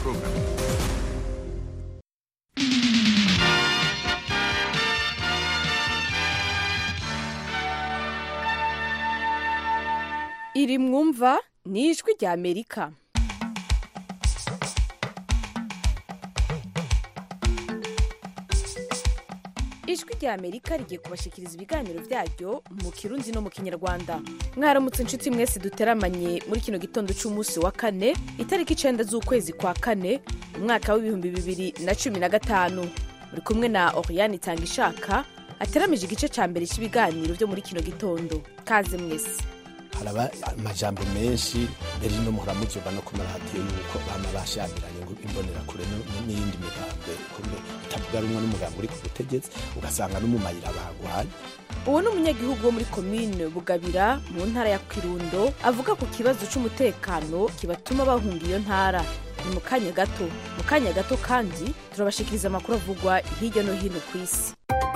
program. iri mwumva ni ijwi rya amerika ijwi rya amerika rigiye kubashikiriza ibiganiro byaryo mu kirundi no mu kinyarwanda mwaramutse inshuti mwese duteramanye muri kino gitondo cy'umunsi wa kane itariki icenda z'ukwezi kwa kane umwaka w'ibihumbi bibiri na cumi na gatanu muri kumwe na oriane itanga ishaka ateramije igice ca mbere cy'ibiganiro byo muri kino gitondo kaze mwese haraba amajambo menshi mbere no muhora muzuba no ku maradiyo yuko bama bashamiranye ngo imbonera kure n'iyindi migambo kumbe itavuga rumwe n'umugambo uri ku butegetsi ugasanga no mu mayira bagwanye uwo ni umunyagihugu wo muri komine bugabira mu ntara ya kirundo avuga ku kibazo cy'umutekano kibatuma bahunga iyo ntara ni mu kanya gato mu kanya gato kandi turabashikiriza amakuru avugwa hirya no hino ku isi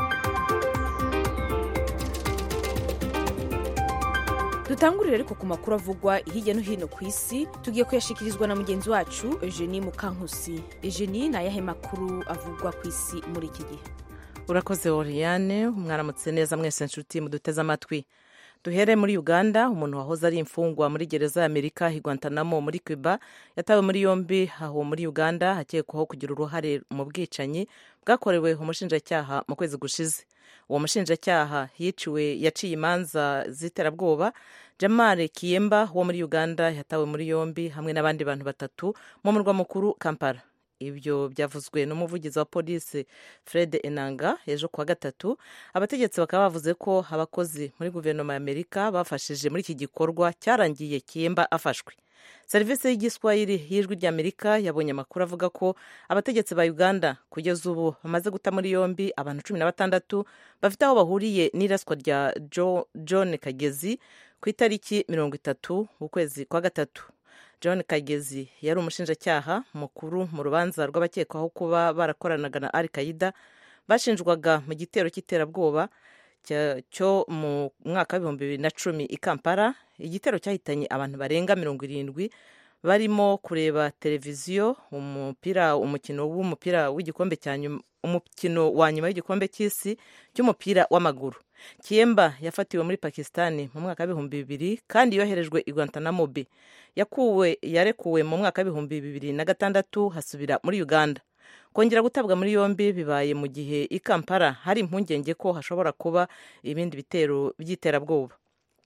dutangurire ariko ku makuru avugwa hirya no hino ku isi tugiye kuyashikirizwa na mugenzi wacu eugenie mukankusi eugenie ni ayahe makuru avugwa ku isi muri iki gihe urakoze oriane mwaramutse neza mwese nshuti muduteze amatwi duhere muri uganda umuntu wahoze ari imfungwa muri gereza ya amerika i guantanamo muri cuba yatawe muri yombi aho muri uganda hakekwaho kugira uruhare mu bwicanyi bwakorewe umushinjacyaha mu kwezi gushize uwo mushinjacyaha yiciwe yaciye imanza z'iterabwoba jamare kiyemba wo muri uganda yatawe muri yombi hamwe n'abandi bantu batatu mu murwa mukuru kampala ibyo byavuzwe n'umuvugizi wa polisi fred enanga ejo kuwa gatatu abategetsi bakaba bavuze ko abakozi muri guverinoma ya amerika bafashije muri iki gikorwa cyarangiye kiyemba afashwe serivisi y'igiswahili y'ijwi ry'amerika yabonye amakuru avuga ko abategetsi ba uganda kugeza ubu bamaze guta muri yombi abantu cumi na batandatu bafite aho bahuriye n'iraswa rya john kagezi ku itariki mirongo itatu ukwezi kwa gatatu john kagezi yari umushinjacyaha mukuru mu rubanza rw'abakekwaho kuba barakoranaga na al qaida bashinjwaga mu gitero cy'iterabwoba cyo mu mwaka w'ibihumbi bibiri na cumi i kampala igitero cyahitanye abantu barenga mirongo irindwi barimo kureba televiziyo umupira umukino w'umupira w'igikombe cya nyuma umukino wa nyuma w'igikombe cy'isi cy'umupira w'amaguru kiyemba yafatiwe muri pakisitani mu mwaka w'ibihumbi bibiri kandi yoherejwe i guantanamo bay yakuwe yarekuwe mu mwaka w'ibihumbi bibiri na gatandatu hasubira muri uganda kongera gutabwa muri yombi bibaye mu gihe i kampala hari impungenge ko hashobora kuba ibindi bitero by'iterabwoba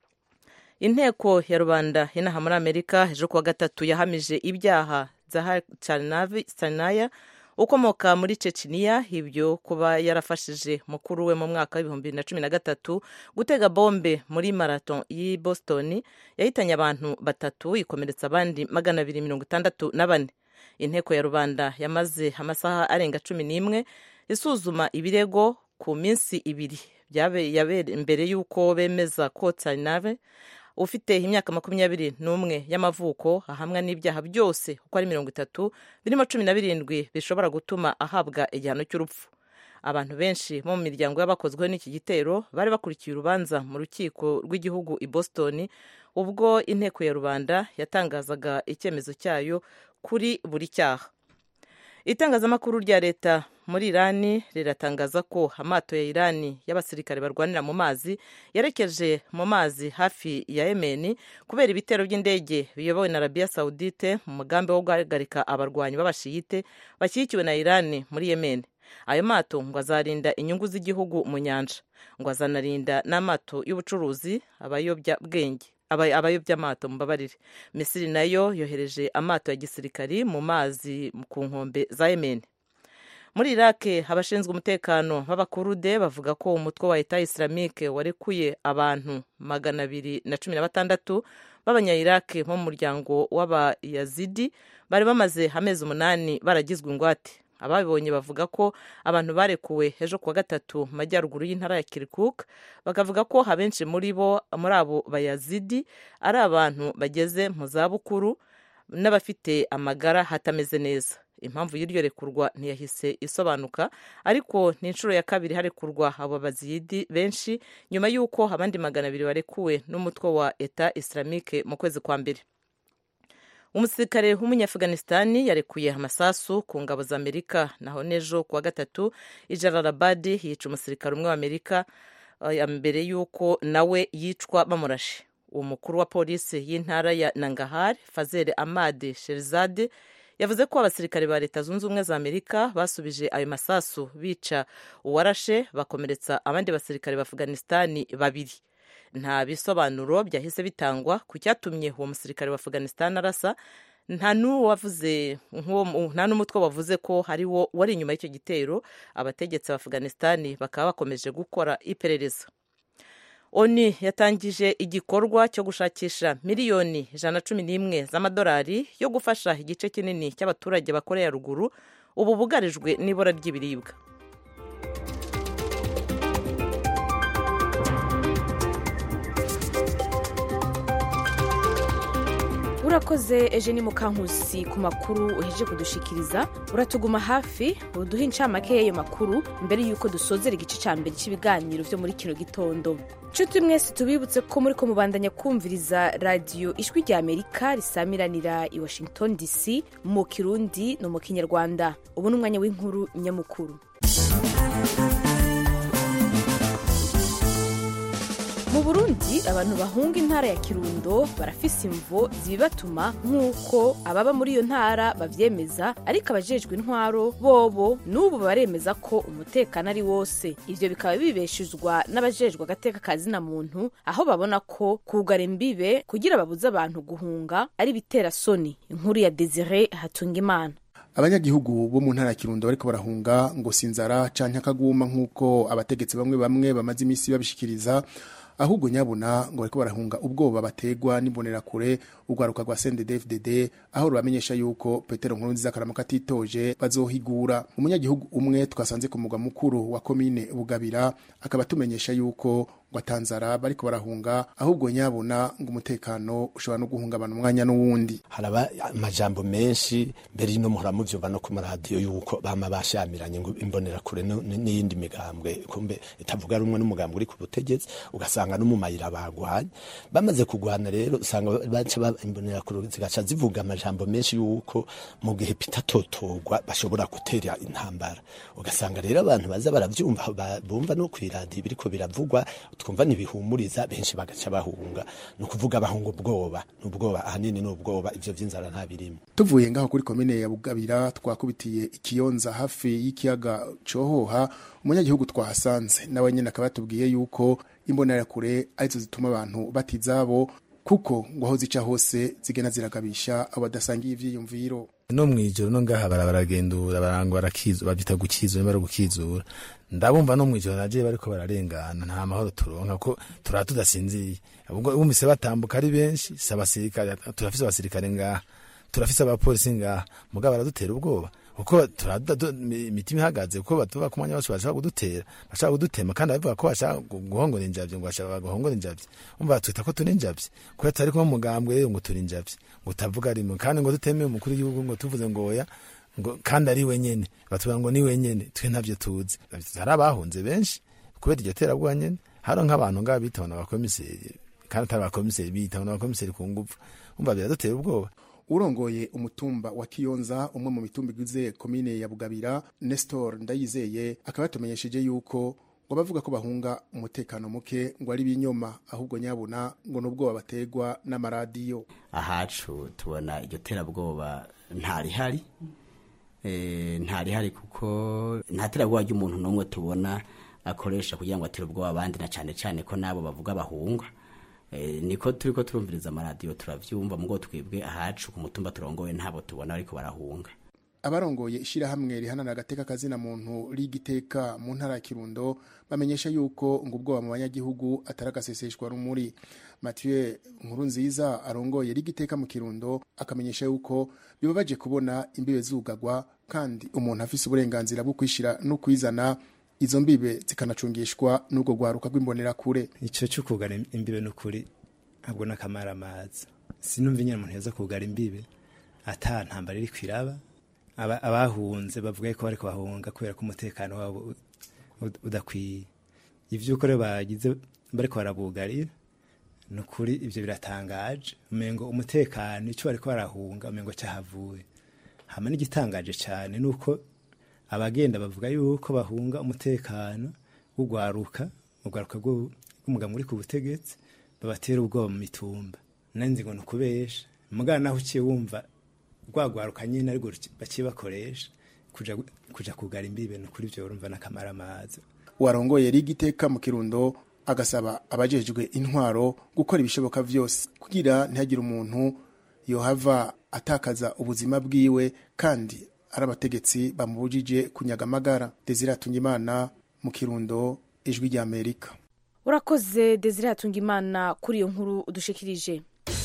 inteko ya rubanda inaha muri amerika ejo kuwa gatatu yahamije ibyaha za sanaya ukomoka muri ceceniya ibyo kuba yarafashije mukuru we mu mwaka w'ibihumbi bibiri na cumi na gatatu gutega bombe muri marato y'i boston yahitanye abantu batatu ikomeretsa abandi magana abiri mirongo itandatu na bane inteko ya rubanda yamaze amasaha arenga cumi n'imwe isuzuma ibirego ku minsi ibiri mbere y'uko bemeza ko tsarinave ufite imyaka makumyabiri n'umwe y'amavuko ahamwa n'ibyaha byose uko ari mirongo itatu birimo cumi na birindwi bishobora gutuma ahabwa igihano cy'urupfu abantu benshi bo mu miryango y'abakozweho n'iki gitero bari bakurikiye urubanza mu rukiko rw'igihugu i boston ubwo inteko ya rubanda yatangazaga icyemezo cyayo kuri buri cyaha itangazamakuru rya leta muri irani riratangaza ko amato ya irani y'abasirikare barwanira mu mazi yerekeje mu mazi hafi ya yemeni kubera ibitero by'indege biyobowe na arabiya sawudite mu mugambi wo guhagarika abarwanyi b'abashiyite bashyigikiwe na irani muri yemeni ayo mato ngo azarinda inyungu z'igihugu mu nyanja ngo azanarinda n'amato y'ubucuruzi abayobya-bwenge abayobya amato mubabarire misiri nayo yohereje amato ya gisirikari mu mazi ku nkombe za yemeni muri irake abashinzwe umutekano b'abakurude bavuga ko umutwe wa leta isilamike warekuye abantu magana abiri na cumi na batandatu b'abanyayirake bo mu muryango w'abayazidi bari bamaze amezi umunani baragizwe ingwate ababibonye bavuga ko abantu barekuwe ejo kuwa gatatu mu majyaruguru y'intara ya kirikuk bakavuga ko abenshi muri bo muri abo bayazidi ari abantu bageze mu zabukuru n'abafite amagara hatameze neza impamvu y'iryo rekurwa ntiyahise isobanuka ariko ni inshuro ya kabiri harekurwa abo baziyidi benshi nyuma y'uko abandi magana abiri barekuwe n'umutwe wa eta islamike mu kwezi kwa mbere umusirikare w'umunyaafghanistani yarekuye amasasu ku ngabo za amerika naho n'ejo kuwa gatatu ijararabadi yica umusirikare umwe wa amerika mbere y'uko nawe yicwa bamurashe uwo mukuru wa polisi y'intara ya nangahar fazere amade sherizade yavuze ko abasirikare ba leta zunze ubumwe za amerika basubije ayo masasu bica uwarashe bakomeretsa abandi basirikare ba afghanistani babiri nta bisobanuro byahise bitangwa ku cyatumye uwo musirikare wa afghanistan arasa nta n'uwavuze nta n'umutwe wavuze ko hari wo wari inyuma y'icyo gitero abategetsi ba afghanistan bakaba bakomeje gukora iperereza oni yatangije igikorwa cyo gushakisha miliyoni ijana na cumi n'imwe z'amadolari yo gufasha igice kinini cy'abaturage ba korea ruguru ubu bugarijwe n'ibura ry'ibiribwa urakoze eugenie mukankusi ku makuru uheje kudushikiriza uratuguma hafi uduhe incamake y'ayo makuru mbere y'uko dusozera igice cya mbere cy'ibiganiro byo muri kino gitondo nshuti mwese tubibutse ko muri ko mubandanya kumviriza radiyo ijwi rya amerika risamiranira i washington dc mu kirundi no mu kinyarwanda ubu ni umwanya w'inkuru nyamukuru mu burundi abantu bahunga intara ya kirundo barafise imvo zibibatuma nk'uko ababa muri iyo ntara bavyemeza ariko abajejwe intwaro bobo n'ubu baremeza ko umutekano ari wose ivyo bikaba bibeshuzwa n'abajejwe agateka kazina muntu aho babona ko kugara imbibe kugira babuze abantu guhunga ari bitera soni inkuru ya desire hatungimana abanyagihugu bo mu ntara ya kirundo bariko barahunga ngo sinzara canke akaguma nk'uko abategetsi bamwe bamwe bamaze imisi babishikiriza ahubwo nyabuna ngo bariko barahunga ubwoba bategwa n'imbonerakure urwaruka rwa CNDD-FDD aho rubamenyesha yuko Petero Nkurunziza karamuka atitoje bazohigura umunyagihugu umwe twasanze ku mugwa mukuru wa komine Bugabira akaba tumenyesha yuko ngo atanzara bariko barahunga ahubwo nyabuna ngo umutekano ushobora no guhungabana umwanya n'uwundi haraba amajambo menshi mbere y'ino muhora muvyumva no ku maradiyo yuko bama bashamiranye ngo imbonerakure n'iyindi migambwe kumbe itavuga rumwe n'umugambwe uri ku butegetsi ugasanga no mu mayira bagwanye bamaze kugwana rero usanga baca imbonerakure zigaca zivuga amajambo menshi yuko mu gihe pitatotogwa bashobora gutera intambara ugasanga rero abantu baza baravyumva bumva no kw'iradiyo biriko biravugwa twumva ntibihumuriza benshi bagaca bahunga ni ukuvuga bahunga ubwoba ni ubwoba ahanini ni ubwoba ivyo vy'inzara nta birimo tuvuye ngaho kuri komine ya bugabira twakubitiye ikiyonza hafi y'ikiyaga cohoha umunyagihugu twahasanze nawe nyene akaba yatubwiye yuko imbonerakure arizo zituma abantu batizabo kuko ngo aho zica hose zigenda ziragabisha abo badasangiye ivyiyumviro no mwijoro no ngaha bara baragendura barangwa barakizu babyita gukizura bari gukizura ndabumva no mwijoro naje bariko bararengana nta mahoro turonka ko turaba tudasinziye ubwo bumvise batambuka ari benshi si abasirikare turafise abasirikare ngaha turafise abapolisi ngaha mugabo baradutera ubwoba kuko imitima ihagaze kuko batuba ku mwanya wose bashaka kudutera bashaka kudutema kandi bavuga ko bashaka guhongora injavye ngo bashaka guhongora injavye umva batwita ko turi injavye kuko atari ko mugambwe rero ngo turi injavye ngo utavuga rimwe kandi ngo dutemeye umukuru w'igihugu ngo tuvuze ngo oya ngo kandi ari wenyene batubwira ngo ni wenyene twe ntavyo tuzi hari abahunze benshi kubera iryo terabwoba nyene haro nk'abantu ngaba bitabona abakomiseri kandi atari abakomiseri bitabona abakomiseri ku nguvu umva biradutera ubwoba urongoye umutumba wa kiyonza umwe mu mitumba igize komine ya bugabira nestor ndayizeye akaba yatumenyesheje yuko ngo bavuga ko bahunga umutekano muke ngo ari binyoma ahubwo nyabuna ngo nubwoba bategwa n'amaradiyo ahacu tubona iryo terabwoba ntarihari ntarihari kuko nta terabwoba ry'umuntu n'umwe tubona akoresha kugira ngo atere ubwoba abandi na cyane cyane ko nabo bavuga bahunga niko turi ko turumviriza amaradiyo turabyumva mu twebwe ahacu ku mutumba turongoye ntabo tubona ariko barahunga abarongoye ishyirahamwe rihanana agateka kazina muntu rigiteka mu ntara ya kirundo bamenyesha yuko ngo ubwoba mu banyagihugu atari agaseseshwa rumuri mathieu nkuru nziza arongoye rigiteka mu kirundo akamenyesha yuko bibabaje kubona imbibe zugagwa kandi umuntu afise uburenganzira bwo kwishira no kwizana izo mbibe zikanacungishwa n'ubwo rwaruka rw'imbonerakure icyo cyo kugara imbibe n'ukuri ntabwo n'akamara amazi sinumva nyine umuntu yaza kugara imbibe ata ntambara iri kwiraba abahunze bavuga ko bari kubahunga kubera ko umutekano wabo udakwiye iby'uko rero bagize bari barabugarira ni ukuri ibyo biratangaje umengo umutekano icyo bariko barahunga umengo cyahavuye hama n'igitangaje cyane ni uko abagenda bavuga yuko bahunga umutekano w'ugwaruka ugwaruka rw'u- rw'umugabo uri ku butegetsi babatera ubwoba mu mitumba nanzi ngo ni ukubesha mugana naho uciye wumva rwagwaruka nyine ariko baciye bakoresha kuja, kuja kugara imbibe ni ukuri ibyo urumva n'akamaramaza warongoye yari igiteka mu kirundo agasaba abajejwe intwaro gukora ibishoboka vyose kugira ntihagire umuntu yohava atakaza ubuzima bwiwe kandi ari abategetsi bamubujije kunyaga amagara desire atungimana mu kirundo ijwi rya amerika urakoze desire hatungimana kuri iyo nkuru udushikirije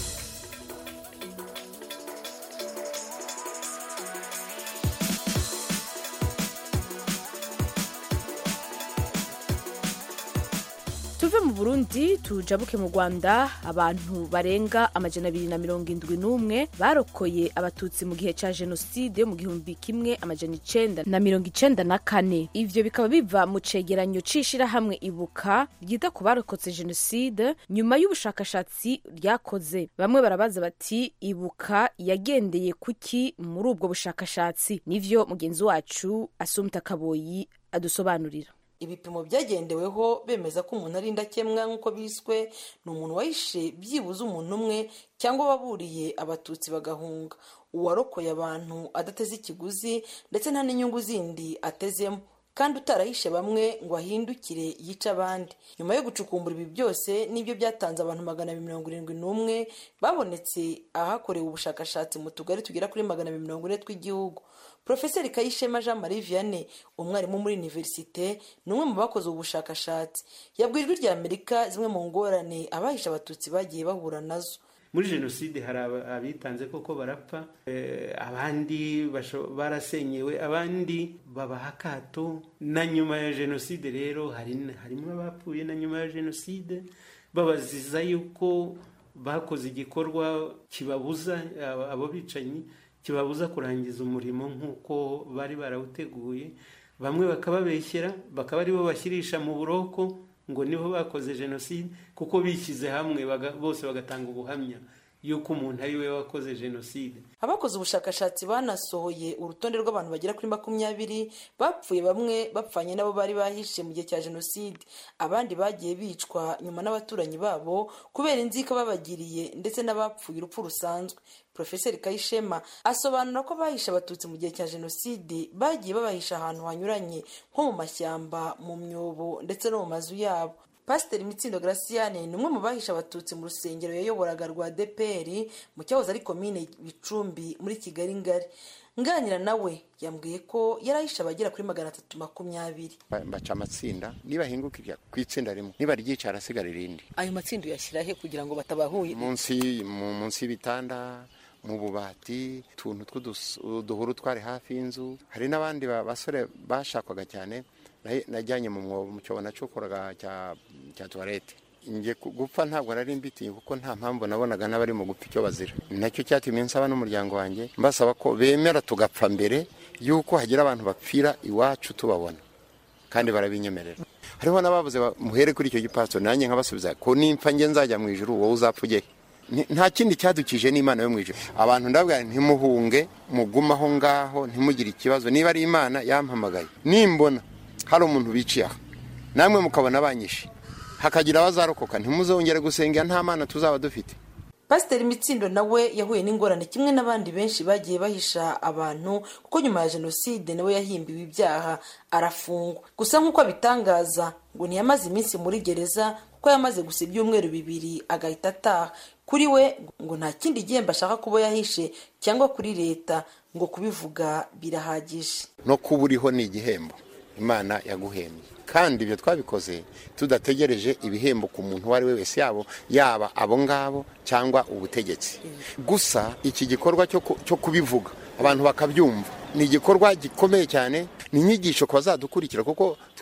tuve mu burundi tujabuke mu rwanda abantu barenga amajana abiri na mirongo indwi n'umwe barokoye abatutsi mu gihe ca jenoside mu gihumbi kimwe amajana icenda na mirongo icenda na kane ivyo bikaba biva mu cegeranyo c'ishirahamwe ibuka ryita ku barokotse jenoside nyuma y'ubushakashatsi ryakoze bamwe barabaza bati ibuka yagendeye kuki muri ubwo bushakashatsi nivyo mugenzi wacu asumta kaboyi adusobanurira ibipimo byagendeweho bemeza ko umuntu ari indakemwa nk'uko biswe ni umuntu wahishe byibuze umuntu umwe cyangwa waburiye abatutsi bagahunga uwarokoye abantu adateze ikiguzi ndetse nta n'inyungu zindi atezemo kandi utarahishe bamwe ngo ahindukire yice abandi nyuma yo gucukumbura ibi byose nibyo byatanze abantu magana abiri mirongo irindwi n'umwe babonetse ahakorewe ubushakashatsi mu tugari tugera kuri magana abiri mirongo ine tw'igihugu Profeseri Kayishema Jean Marie Vianney umwarimu muri universite ni umwe mu bakoze ubu bushakashatsi yabwiye ijwi rya Amerika zimwe mu ngorane abahisha abatutsi bagiye bahura nazo muri jenoside hari aba- abitanze koko barapfa eh, abandi basho- barasenyewe abandi babaha akato na nyuma ya jenoside rero hari- harimo abapfuye na nyuma ya jenoside babaziza yuko bakoze igikorwa kibabuza abo- abo bicanyi kibabuza kurangiza umurimo nk'uko bari barawuteguye bamwe bakababeshyera bakaba aribo bashyirisha mu buroko ngo nibo bakoze jenoside kuko bishyize hamwe baga- bose bagatanga ubuhamya yuko umuntu ari we wakoze jenoside abakoze ubushakashatsi banasohoye urutonde rw'abantu bagera kuri makumyabiri bapfuye bamwe bapfanye n'abo bari bahishe mu gihe cya jenoside abandi bagiye bicwa nyuma n'abaturanyi babo kubera inzika babagiriye ndetse n'abapfuye urupfu rusanzwe profeseri kayishema asobanura ko abahishe abatutsi mu gihe cya jenoside bagiye babahisha ahantu hanyuranye nko mu mashyamba mu myobo ndetse no mu mazu yabo pasiteri mitsindo graciane ni umwe mu bahishe abatutsi mu rusengero yayoboraga rwa dpr mu cyahoze ari komine bicumbi muri kigali ngari nganira nawe yambwiye ko yarahishe abagera kuri magana atatu makumyabiri Ba- baca amatsinda nibahingukira ku itsinda rimwe niba ryica harasigara irindi ayo matsinda uyashyira he kugira ngo batabahuye munsi mu- munsi y'ibitanda mu bubati utuntu tw'uduhuru twari hafi y'inzu hari n'abandi ba- basore bashakwaga cyane nahe- najyanye mu mwobo mu cyobo nacukoraga cya cya tuwarete njye ku- gupfa ntabwo nari mbitiye kuko nta mpamvu nabonaga n'abari mu gupfa icyo bazira nacyo cyatumye nsaba n'umuryango wanjye mbasaba ko bemera tugapfa mbere y'uko hagira abantu bapfira iwacu tubabona kandi barabinyemerera hariho n'ababuze ba- muhere kuri icyo gipasitoro nanjye nkabasubiza ko nimpfa njye nzajya mu ijuru wowe uzapfa ujye he?" Ni- nta kindi cyadukije n'imana yo mu ijuru abantu ndabwira nti, ntimuhunge mugume aho ngaho ntimugire ikibazo niba ari imana yampamagaye nimbona hari umuntu biciye aha namwe mukabona banyishe hakagira abazarokoka ntimuzongere gusengera nta mana tuzaba dufite pasiteri mitsindo nawe yahuye n'ingorane kimwe n'abandi benshi bagiye bahisha abantu kuko nyuma ya jenoside nawe yahimbiwe ibyaha arafungwa gusa nk'uko abitangaza ngo ntiyamaze iminsi muri gereza kuko yamaze gusa ibyumweru bibiri agahita ataha kuri we ngo nta kindi gihembo ashaka kuba yahishe cyangwa kuri leta ngo kubivuga birahagije no kuba uriho ni igihembo imana yaguhembye kandi ibyo twabikoze tudategereje ibihembo ku muntu uwo ari we wese yabo yaba abo ngabo cyangwa ubutegetsi gusa iki gikorwa cyo ku- cyo kubivuga abantu bakabyumva ni igikorwa gikomeye cyane ni inyigisho ku bazadukurikira kuko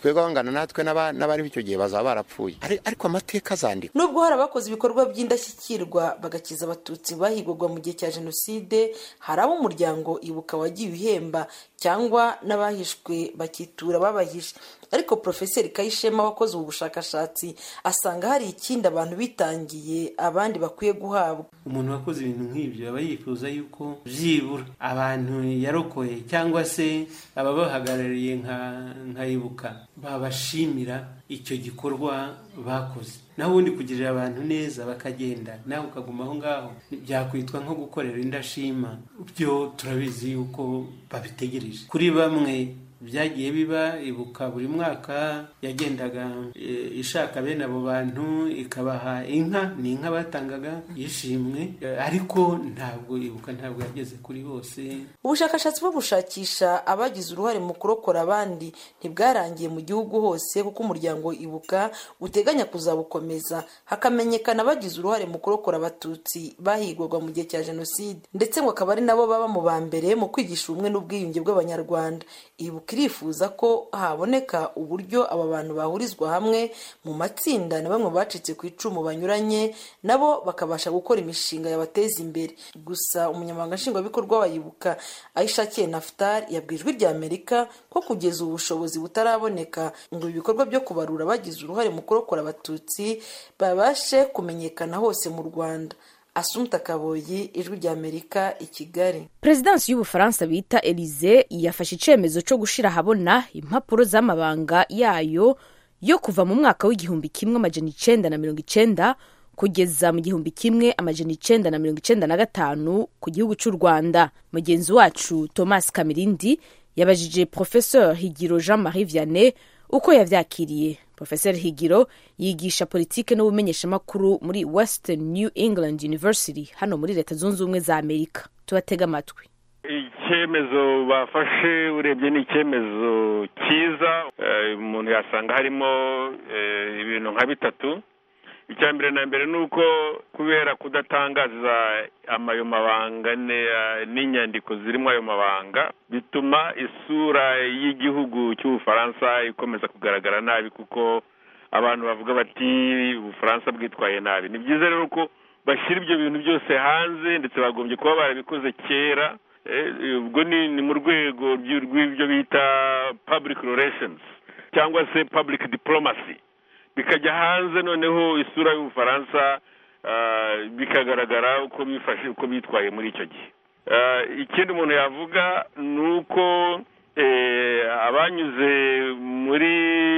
twebwe abangana natwe n'aba- n'abariho icyo gihe bazaba barapfuye Ari- ariko amateka azandikwa nubwo hari abakoze ibikorwa by'indashyikirwa bagakiza abatutsi bahigwaga mu gihe cya jenoside hari abo umuryango ibuka wagiye uhemba cyangwa n'abahishwe bakitura babahishe ariko profeseri kayishema wakoze ubu bushakashatsi asanga hari ikindi abantu bitangiye abandi bakwiye guhabwa umuntu wakoze ibintu nk'ibyo aba yifuza yuko byibura abantu yarokoye cyangwa se ababahagarariye nka nka ibuka babashimira icyo gikorwa bakoze naho ubundi kugirira abantu neza bakagenda nawe ukaguma aho ngaho byakwitwa nko gukorera indashima byo turabizi yuko babitegereje kuri bamwe byagiye biba ibuka buri mwaka yagendaga e, ishaka bene abo bantu ikabaha inka ni inka batangaga yishimwe e, ariko ntabwo ibuka ntabwo yageze kuri bose ubushakashatsi bwo gushakisha abagize uruhare mu kurokora abandi ntibwarangiye mu gihugu hose kuko umuryango ibuka uteganya kuzabukomeza hakamenyekana abagize uruhare mu kurokora abatutsi bahigwaga mu gihe cya jenoside ndetse ngo akaba ari nabo baba mu ba mbere mu kwigisha ubumwe n'ubwiyunge bw'abanyarwanda ibuka irifuza ko haboneka uburyo aba bantu bahurizwa hamwe mu matsinda na bamwe bacitse ku icumu banyuranye nabo bakabasha gukora imishinga yabateza imbere gusa umunyamabanga nshingwabikorwa wa ibuka ayishakiye naftali yabwiye ijwi rya amerika ko kugeza ubu bushobozi butaraboneka ngo ibikorwa byo kubarura bagize uruhare mu kurokora abatutsi babashe kumenyekana hose mu rwanda asumta kaboyi ijwi rya amerika i kigali perezidansi y'ubufaransa bita elize yafashe icyemezo cyo gushyira ahabona impapuro z'amabanga yayo yo kuva mu mwaka w'igihumbi kimwe amajana icenda na mirongo icenda kugeza mu gihumbi kimwe amajana icenda na mirongo icenda na gatanu ku gihugu cy'u rwanda mugenzi wacu thomas kamirindi yabajije professeur higiro jean marie vianney uko yavyakiriye professeur higiro yigisha politike n'ubumenyeshamakuru muri western new england university hano muri leta zunze ubumwe za amerika tubatega amatwi icyemezo bafashe urebye ni icyemezo cyiza eh, umuntu yasanga harimo eh, ibintu nka bitatu icya mbere na mbere ni uko kubera kudatangaza amayo mabanga ne- n'inyandiko zirimo ayo mabanga bituma isura y'igihugu cy'ubufaransa ikomeza kugaragara nabi kuko abantu bavuga bati ubufaransa bwitwaye nabi ni byiza rero ko bashyira ibyo bintu byose hanze ndetse bagombye kuba barabikoze kera Eh, ubwo ni ni mu rwego ry'i- rw'ibyo bita public relations cyangwa se public diplomacy bikajya hanze noneho isura y'ubufaransa ah, bikagaragara uko bifashe uko bitwaye muri icyo gihe Ah, ikindi umuntu yavuga ni uko eh, abanyuze muri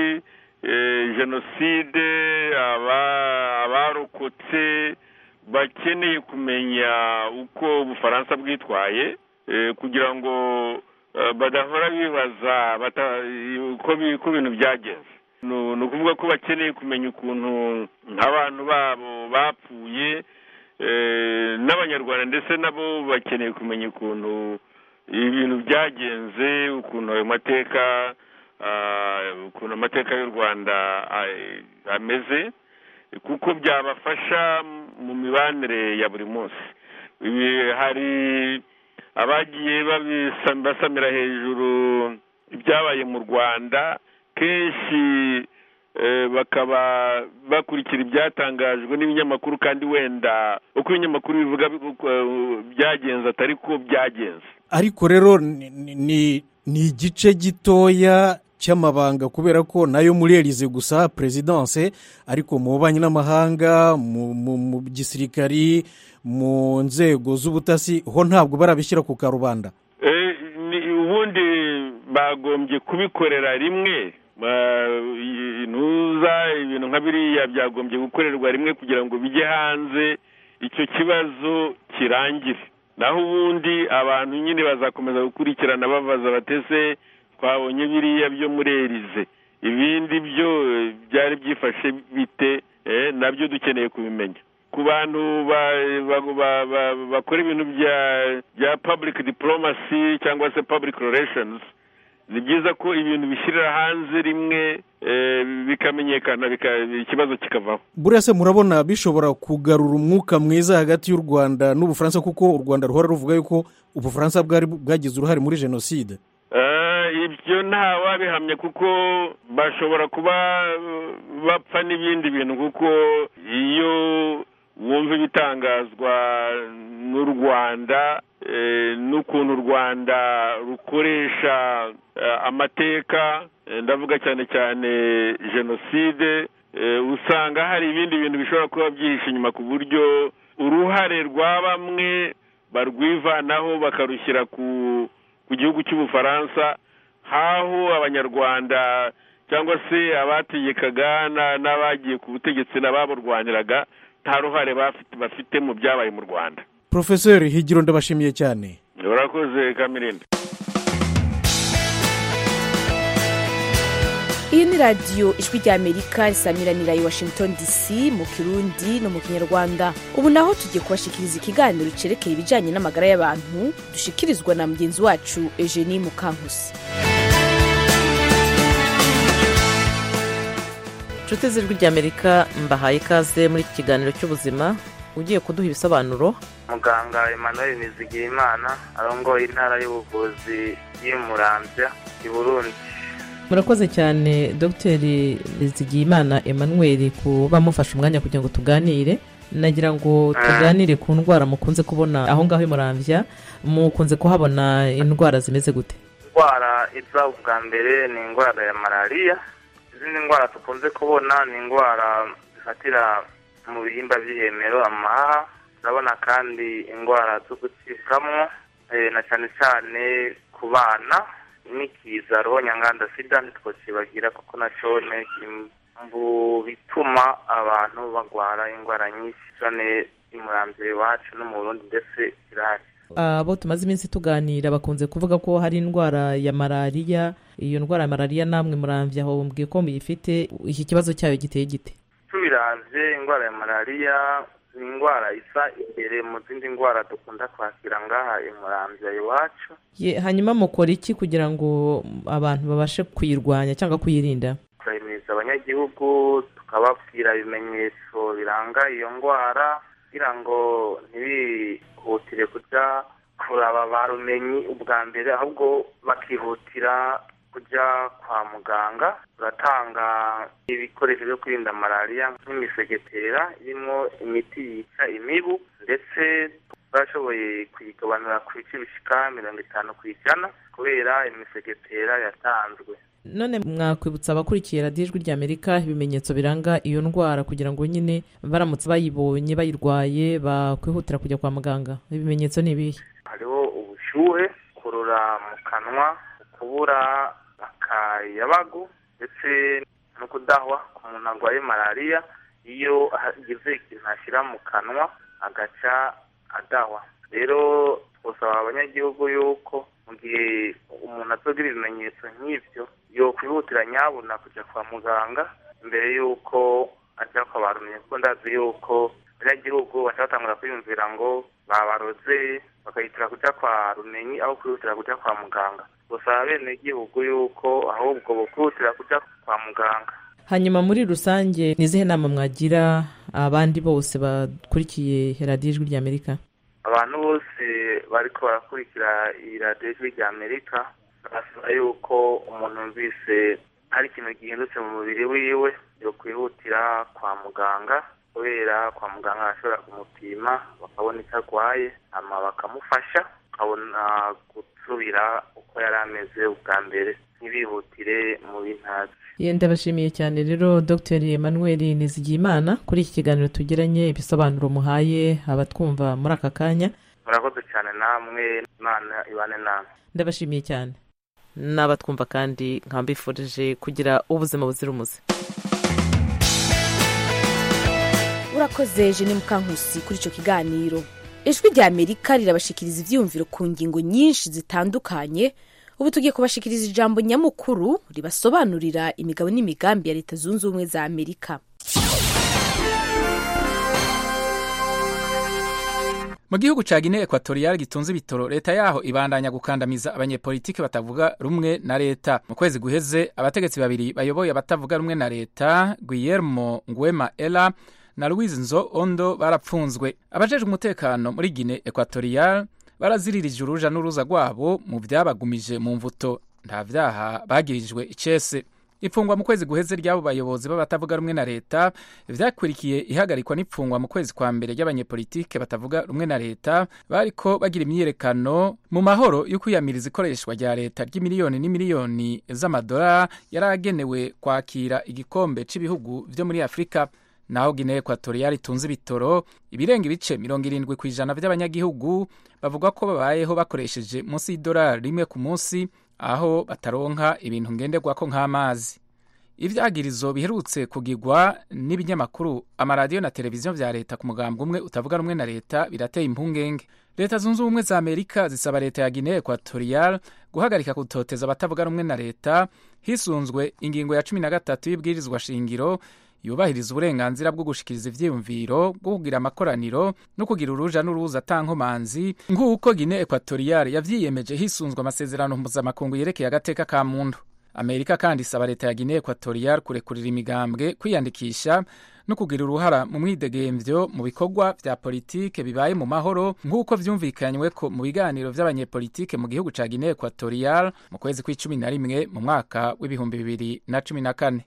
eh, jenoside aba- abarokotse bakeneye kumenya uko ubufaransa bwitwaye eh, kugira ngo eh, badahora bibaza bata- uko bi- uko ibintu byagenze ni ni ukuvuga ko bakeneye kumenya ukuntu nk'abantu babo bapfuye eh, n'abanyarwanda ndetse nabo bakeneye kumenya ukuntu ibintu byagenze ukuntu ayo mateka ah, ukuntu amateka y'u rwanda ah, ameze kuko byabafasha mu mibanire ya buri munsi Ibi- hari abagiye babisa- basamira hejuru ibyabaye mu rwanda kenshi eh, bakaba bakurikira ibyatangajwe n'ibinyamakuru kandi wenda uko ibinyamakuru bivuga uko, eh, byagenze atari ko byagenze ariko rero ni- ni- ni ni igice gitoya cy'amabanga kubera ko nayo muri elize gusa perezidanse ariko mu bubanyi n'amahanga mu- mu mu gisirikari mu nzego z'ubutasi ho ntabwo barabishyira ku karubanda Eh, ni- ubundi bagombye kubikorera rimwe Ba- i- ntuza ibintu nka biriya byagombye gukorerwa rimwe kugira ngo bijye hanze icyo kibazo kirangire naho ubundi abantu nyine bazakomeza gukurikirana babaza batese twabonye biriya byo muri erize ibindi byo eh, byari byifashe bite eh, nabyo dukeneye kubimenya ku bantu ba- ba- ba- ba- bakora ibintu bya bya public diplomacy cyangwa se public relations ni byiza ko ibintu bishyirira hanze rimwe eh, bikamenyekana bika- ikibazo kikavaho buriya se murabona bishobora kugarura umwuka mwiza hagati y'u rwanda n'ubufaransa kuko u rwanda ruhora ruvuga yuko ubufaransa bwari bwagize uruhare muri jenoside Eh, ibyo nta wabihamya kuko bashobora kuba uh, bapfa n'ibindi bintu kuko iyo wumva ibitangazwa n'u rwanda eh, n'ukuntu u rwanda rukoresha eh, amateka eh, ndavuga cyane cyane jenoside eh, usanga hari ibindi bintu bishobora kuba byihishe inyuma ku buryo uruhare rwa bamwe barwivanaho bakarushyira ku ku gihugu cy'ubufaransa haho abanyarwanda cyangwa se abategekaga na- n'abagiye ku butegetsi n'ababurwaniraga nta ruhare bafite- bafite mu byabaye mu rwanda porofeseri higiro ndabashimiye cyane urakoze kamirindi iyi ni radiyo ijwi ry'amerika risamiranira i washington dc mu kirundi no mu kinyarwanda ubu naho tugiye kubashikiriza ikiganiro cyerekeye ibijyanye n'amagara y'abantu dushikirizwa na mugenzi wacu eugenie mukankusi inshuti z'ijwi ry'amerika mbahaye ikaze muri iki kiganiro cy'ubuzima ugiye kuduha ibisobanuro muganga emmanuel nizigiyimana arongoye intara y'ubuvuzi y'umurambya i burundi murakoze cyane dogiteri Nizigiyimana emmanuel kuba mufashe umwanya kugira ngo tuganire nagira ngo tuganire ku ndwara mukunze kubona aho ngaho i murambya mukunze kuhabona indwara zimeze gute indwara iza ubwa mbere ni indwara ya malariya izindi ndwara dukunze kubona ni indwara zifatira mu bihimba by'ihemero amahaha turabona kandi indwara zo gucibwamo eh, na cyane cyane ku bana n'ikiza roho nyanganda sida ntitwocibagira kuko nacyo ni mu bituma abantu barwara indwara nyinshi cyane imurambye iwacu no mu burundi ndetse kirahari abo tumaze iminsi tuganira bakunze kuvuga ko hari indwara ya malariya iyo ndwara ya malariya namwe murambya aho mbwiye ko muyifite iki kibazo cyayo giteye gite tubiravye indwara ya malariya ni indwara isa imbere mu zindi ndwara dukunda kwakira ngaha imurambya iwacu Ye- hanyuma mukora iki kugira ngo abantu babashe kuyirwanya cyangwa kuyirinda turahimiriza abanyagihugu tukababwira ibimenyetso biranga iyo ndwara kugira ngo ntibihutire kujya kuraba ba rumenyi ubwa mbere ahubwo bakihutira kujya kwa muganga turatanga ibikoresho byo kwirinda malariya nk'imisegetera irimo imiti yica imibu ndetse twashoboye kuyigabanura ku bice bishika mirongo itanu ku ijana kubera imisegetera yatanzwe none mwakwibutsa abakurikiye radiyo ijwi ry'amerika ibimenyetso biranga iyo ndwara kugira ngo nyine baramutse bayibonye bayirwaye bakwihutira kujya kwa muganga ibimenyetso ni ibihe hariho ubushyuhe kurura mu kanwa kubura akayabagu ndetse no kudahwa ku muntu arwaye malariya iyo agize ikintu ashyira mu kanwa agaca adahwa rero twasaba abanyagihugu yuko mu gihe umuntu azogira ibimenyetso nk'ibyo yokwihutira nyabuna kujya kwa muganga mbere y'uko ajya kwa barumye kuko ndazi yuko abanyagihugu baca batangura kwiyumvira ngo babaroze bagahitira kujya kwa rumenyi aho kwihutira kujya kwa muganga gusaba bene igihugu yuko ahubwo bokwihutira kujya kwa muganga hanyuma muri rusange ni izihe nama mwagira abandi bose bakurikiye radiyo ijwi ry'amerika abantu bose bariko barakurikira iyi radiyo ijwi rya amerika barasaba yuko umuntu yumvise hari ikintu gihindutse mu mubiri wiwe yokwihutira kwa muganga kubera kwa muganga arashobora kumupima bakabona icyo arwaye hama bakamufasha akabona gusubira uko yari ameze ubwa mbere ntibihutire mu bintazi Ye, ndabashimiye cyane rero dr emmanuel nizigiyimana kuri iki kiganiro tugiranye ibisobanuro muhaye abatwumva muri aka kanya murakoze cyane namwe imana ibane namwe ndabashimiye cyane n'abatwumva kandi nkambifurije kugira ubuzima buzira umuze urakoze jeni mukankusi kuri icyo kiganiro ijwi rya amerika rirabashikiriza ibyiyumviro ku ngingo nyinshi zitandukanye ubu tugiye kubashikiriza ijambo nyamukuru ribasobanurira imigabo n'imigambi ya leta zunze ubumwe za amerika mu gihugu ca Guinea Equatorial gitunze ibitoro leta yaho ibandanya gukandamiza abanyepolitiki batavuga rumwe na leta mu kwezi guheze abategetsi babiri bayoboye abatavuga rumwe na leta Guillermo Nguema Ela na Luis Nzo Ondo barapfunzwe abajejwe umutekano muri Guinea Equatorial baraziririje uruja n'uruza rwabo mu byabagumije mu mvuto nta vyaha bagirijwe icese ifungwa mu kwezi guheze ry'abo bayobozi b'abatavuga rumwe na leta vyakurikiye ihagarikwa n'ifungwa mu kwezi kwa mbere ry'abanyepolitike batavuga rumwe na leta bariko bagira imyiyerekano mu mahoro yo kwiyamiriza ikoreshwa rya leta ry'imiliyoni n'imiliyoni z'amadolari yari agenewe kwakira igikombe c'ibihugu vyo muri afurika naho Guinea Equatorial itunze ibitoro ibirenga ibice mirongo irindwi ku ijana by'abanyagihugu bavuga ko babayeho bakoresheje munsi y'idolari rimwe ku munsi aho bataronka ibintu ngenderwako nk'amazi ivyagirizo biherutse kugirwa n'ibinyamakuru amaradiyo na televiziyo vya leta ku mugambwe umwe utavuga rumwe na leta birateye impungenge leta zunze ubumwe za amerika zisaba leta ya guinea equatorial guhagarika gutoteza abatavuga rumwe na leta hisunzwe ingingo ya cumi na gatatu y'ibwirizwa shingiro yubahiriza uburenganzira bwo gushikiriza ivyiyumviro bwo kugira amakoraniro no kugira uruja n'uruza atankomanzi nk'uko Guinea Equatorial yavyiyemeje hisunzwe amasezerano mpuzamakungu yerekeye agateka ka muntu amerika kandi isaba leta ya Guinea Equatorial kurekurira imigambwe kwiyandikisha no kugira uruhara mu mwidegemvyo mu bikorwa vya politike bibaye mu mahoro nk'uko vyumvikanyweko mu biganiro vy'abanyepolitike mu gihugu ca Guinea Equatorial mu kwezi kw'icumi na rimwe mu mwaka w'ibihumbi bibiri na cumi na kane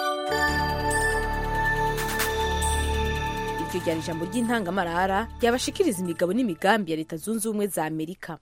iryo ryari ijambo ry'intangamarara ryabashikiriza imigabo n'imigambi ya leta zunze ubumwe za amerika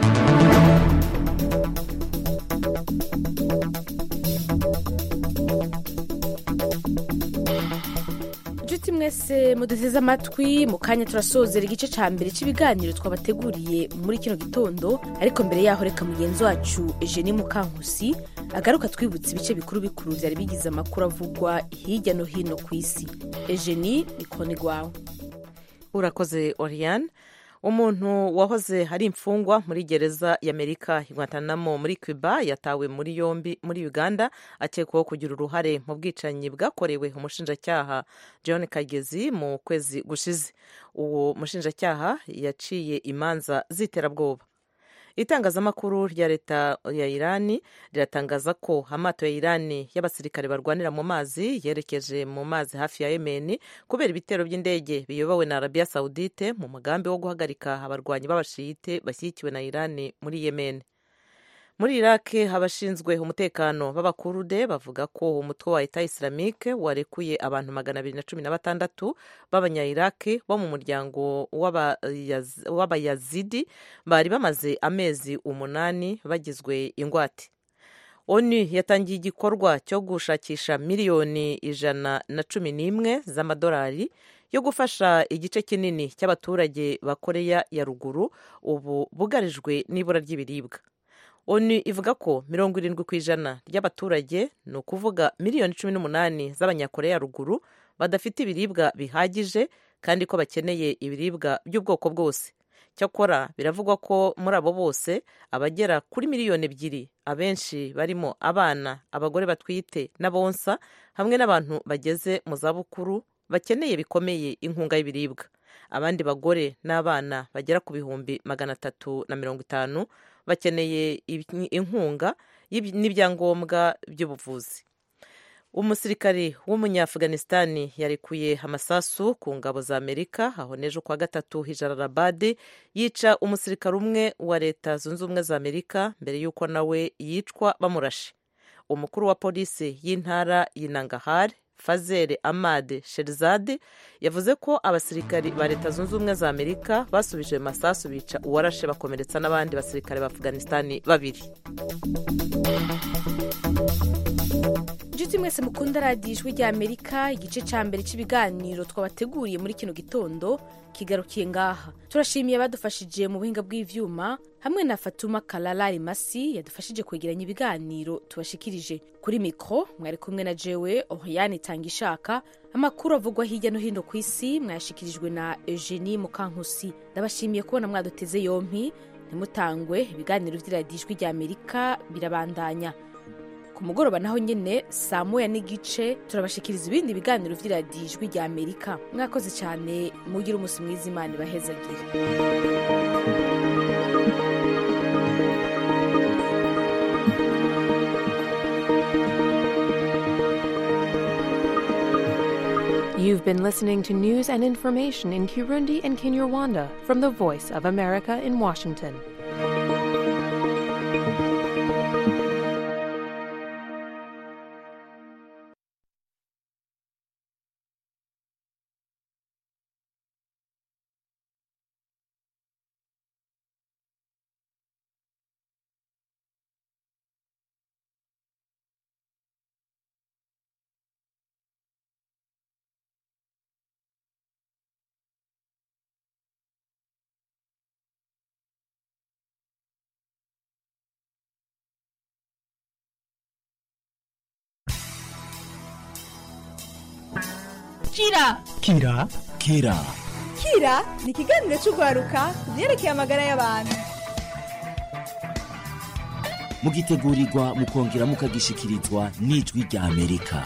inshuti mwese muduteze amatwi mu kanya turasozera igice cya mbere cy'ibiganiro twabateguriye muri kino gitondo ariko mbere yaho reka mugenzi wacu eugenie mukankusi agaruka twibutsa ibice bikuru bikuru byari bigize amakuru avugwa hirya no hino ku isi eugenie ni kone rwawe urakoze oriane umuntu wahoze ari imfungwa muri gereza y'amerika Guantanamo muri cuba yatawe muri yombi muri uganda akekwaho kugira uruhare mu bwicanyi bwakorewe umushinjacyaha john kagezi mu kwezi gushize uwo mushinjacyaha yaciye imanza z'iterabwoba itangazamakuru rya leta ya irani riratangaza ko amato ya irani y'abasirikare barwanira mu mazi yerekeje mu mazi hafi ya yemeni kubera ibitero by'indege biyobowe na arabiya sawudite mu mugambi wo guhagarika abarwanyi b'abashiyite bashyigikiwe na irani muri yemeni muri iraq abashinzwe umutekano b'abakurude bavuga ko umutwe wa eta islamique warekuye abantu magana abiri na cumi na batandatu b'abanyayiraki bo mu muryango w'abayazidi bari bamaze amezi umunani bagizwe ingwate onu yatangiye igikorwa cyo gushakisha miliyoni ijana na cumi n'imwe z'amadolari yo gufasha igice kinini cy'abaturage ba koreya ya ruguru ubu bugarijwe n'ibura ry'ibiribwa onu ivuga ko mirongo irindwi ku ijana ry'abaturage ni ukuvuga miliyoni cumi n'umunani z'abanyakoreya ruguru badafite ibiribwa bihagije kandi ko bakeneye ibiribwa by'ubwoko bwose cyakora biravugwa ko muri abo bose abagera kuri miliyoni ebyiri abenshi barimo abana abagore batwite n'abonsa hamwe n'abantu bageze mu zabukuru bakeneye bikomeye inkunga y'ibiribwa abandi bagore n'abana bagera ku bihumbi magana atatu na mirongo itanu bakeneye inkunga n'ibyangombwa by'ubuvuzi umusirikari w'umunyafuganisitani yarekuye amasasu ku ngabo za amerika aho n'ejo kwa gatatu hijararabadi yica umusirikare umwe wa leta zunze ubumwe za amerika mbere y'uko nawe yicwa bamurashe umukuru wa polisi y'intara y'inangahari fazere amade sherizade yavuze ko abasirikari ba leta zunze ubumwe za amerika basubije masasu bica uwarashe bakomeretsa n'abandi basirikare ba afganisitani babiri inshuti mwese mukunda radiyo ijwi rya amerika igice cya mbere cy'ibiganiro twabateguriye muri kino gitondo kigarukiye ngaha turashimiye abadufashije mu buhinga bw'ivyuma hamwe na fatuma kararari masi yadufashije kwegeranya ibiganiro tubashikirije kuri mikoro mwari kumwe na jewe ohiyani itanga ishaka amakuru avugwa hirya no hino ku isi mwayashikirijwe na eugenie mukankusi ndabashimiye kubona mwaduteze yompi ntimutangwe ibiganiro by'iradiyo ijwi rya amerika birabandanya ku mugoroba naho nyine saa moya n'igice turabashikiriza ibindi biganiro by'iradiyo ijwi rya amerika mwakoze cyane mugire umunsi mwiza imana ibahezagire You've been listening to news and information in Kirundi and Kinyarwanda from the Voice of America in Washington. kira kira kira kira ni ikiganiro cy'urwaruka ku byerekeye amagara y'abantu mugitegurirwa mukongera mukagishikirizwa n'ijwi rya amerika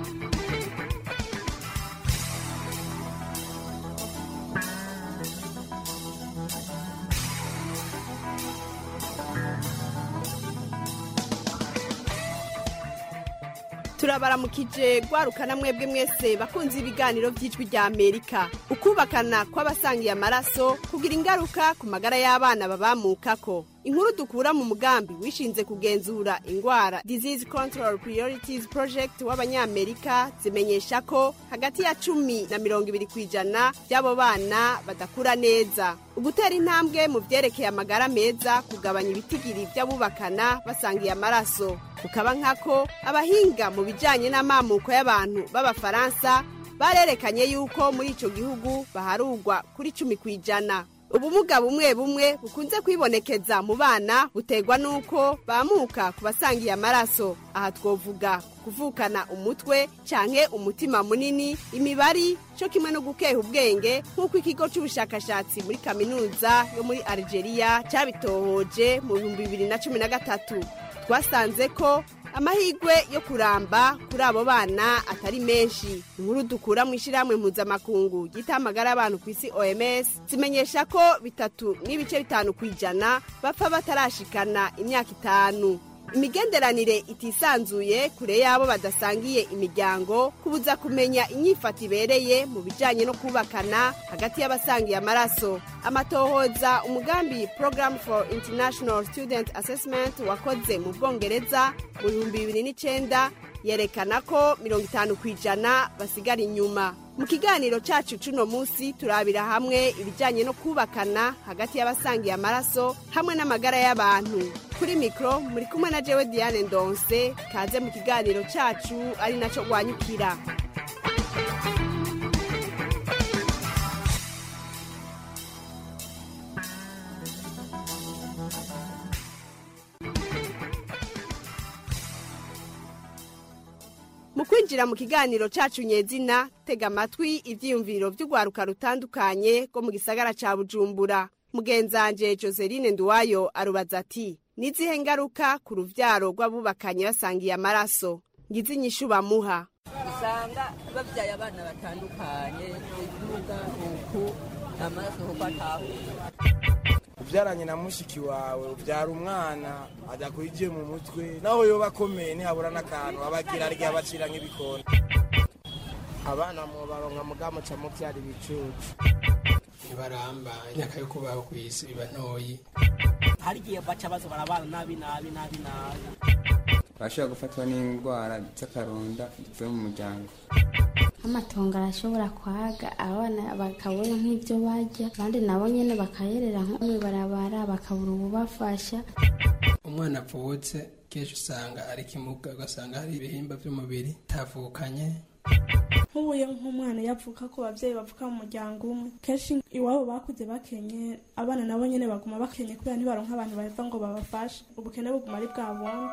turabaramukije rwarukana mwebwe mwese bakunze ibiganiro by'ijwi rya amerika ukubakana kw'abasangiye amaraso kugira ingaruka ku magara y'abana babamukako inkuru dukura mu mugambi wishinze kugenzura ingwara disease control priorities project w'abanyamerika zimenyesha ko hagati ya cumi na mirongo ibiri ku ijana by'abo bana badakura neza ugutera intambwe mu byerekeye amagara meza kugabanya ibitigiri by'abubakana basangiye amaraso kukaba nkako abahinga mu bijyanye n'amamuko y'abantu b'abafaransa barerekanye yuko muri icyo gihugu baharugwa kuri cumi ku ijana ubumuga bumwe bumwe bukunze kwibonekeza mu bana buterwa n'uko bamuka ku basangiye amaraso aha twovuga kuvukana umutwe canke umutima munini imibari cyo kimwe no gukeha ubwenge nk'uko ikigo cy'ubushakashatsi muri kaminuza yo muri algeria cyabitohoje mu bihumbi bibiri na cumi na gatatu twasanze ko amahirwe yo kuramba kuri abo bana atari menshi inkuru dukura mu ishyirahamwe mpuzamakungu ryita amagara y'abantu ku isi oms zimenyesha ko bitatu n'ibice bitanu ku ijana bapfa batarashikana imyaka itanu imigenderanire itisanzuye kure y'abo badasangiye imiryango kubuza kumenya inyifato ibereye mu bijyanye no kubakana hagati y'abasangiye amaraso amatohoza umugambi program for international student assessment wakoze mu bwongereza mu bihumbi bibiri n'icyenda yerekana ko mirongo itanu ku ijana basigara inyuma mu kiganiro cyacu cy'uno munsi turabira hamwe ibijyanye no kubakana hagati y'abasangiye amaraso hamwe n'amagara y'abantu kuri mikoro muri kumwe na jewe diane ndonse kaze mu kiganiro cyacu ari nacyo rwanyukira mu kwinjira mu kiganiro cyacu nyezina tega amatwi ibyiyumviro by'urwaruka rutandukanye rwo mu gisagara cya bujumbura mugenzanje joseline nduwayo arubaza ati n'izihe ngaruka ku rubyaro rw'abubakanye basangiye amaraso ngize inyishu bamuha usanga babyaye abana batandukanye ibibuga uku amaraso kuko atahuye ubyaranye na mushiki wawe ubyara umwana adakwigiye mu mutwe naho yoba akomeye ntihabura n'akantu abagira arya bacira nk'ibikoni abana mu baronka mugamuca mubyara ibicucu ntibaramba imyaka yo kubaho ku isi iba ntoyi hari igihe baca baza barabana nabi nabi nabi nabi bashobora gufatwa n'indwara z'akaronda zivuye mu muryango amatongo arashobora kwaga abana bakabona nk'ibyo barya abandi nabo nyine bakayerera nko mu ibarabara bakabura ububafasha umwana avutse kenshi usanga ari kimuga ugasanga hari ibihimba by'umubiri tavukanye nk'ubuye nk'umwana yavuka ko ababyeyi bavuka mu muryango umwe kenshi iwabo bakuze bakenye abana nabo nyine baguma bakenye kubera ntibaronka abantu bava ngo babafashe ubukene buguma ari bwa bundi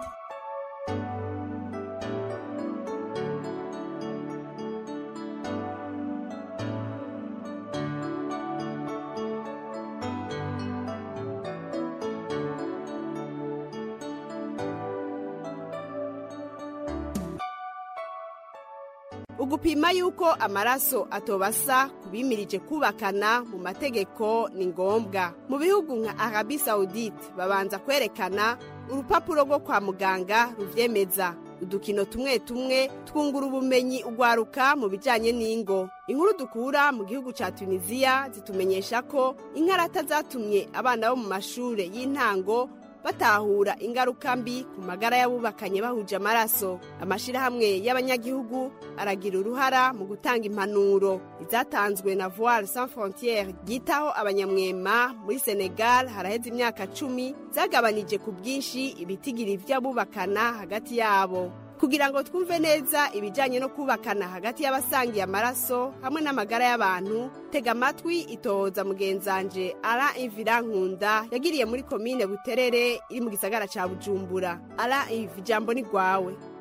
ugupima yuko amaraso atobasa kubimirije kubakana mu mategeko ni ngombwa mu bihugu nka arabi saudite babanza kwerekana urupapuro rwo kwa muganga ruvyemeza udukino tumwe tumwe twungura ubumenyi ugwaruka mu bijyanye n'ingo inkuru dukura mu gihugu cya tunisiya zitumenyesha ko inkarata zatumye abana bo mu mashuri y'intango batahura ingaruka mbi ku magara y'abubakanye bahuje amaraso amashyirahamwe y'abanyagihugu aragira uruhara mu gutanga impanuro izatanzwe na voile sans frontiere ryitaho abanyamwema muri senegal haraheze imyaka cumi zagabanije ku bwinshi ibitigiri by'abubakana hagati yabo kugira ngo twumve neza ibijyanye no kubakana hagati y'abasangiye amaraso hamwe n'amagara y'abantu tega amatwi itohoza mugenzanje ara ivira nkunda yagiriye muri komine buterere iri mu gisagara cya bujumbura ara ivi ijambo ni rwawe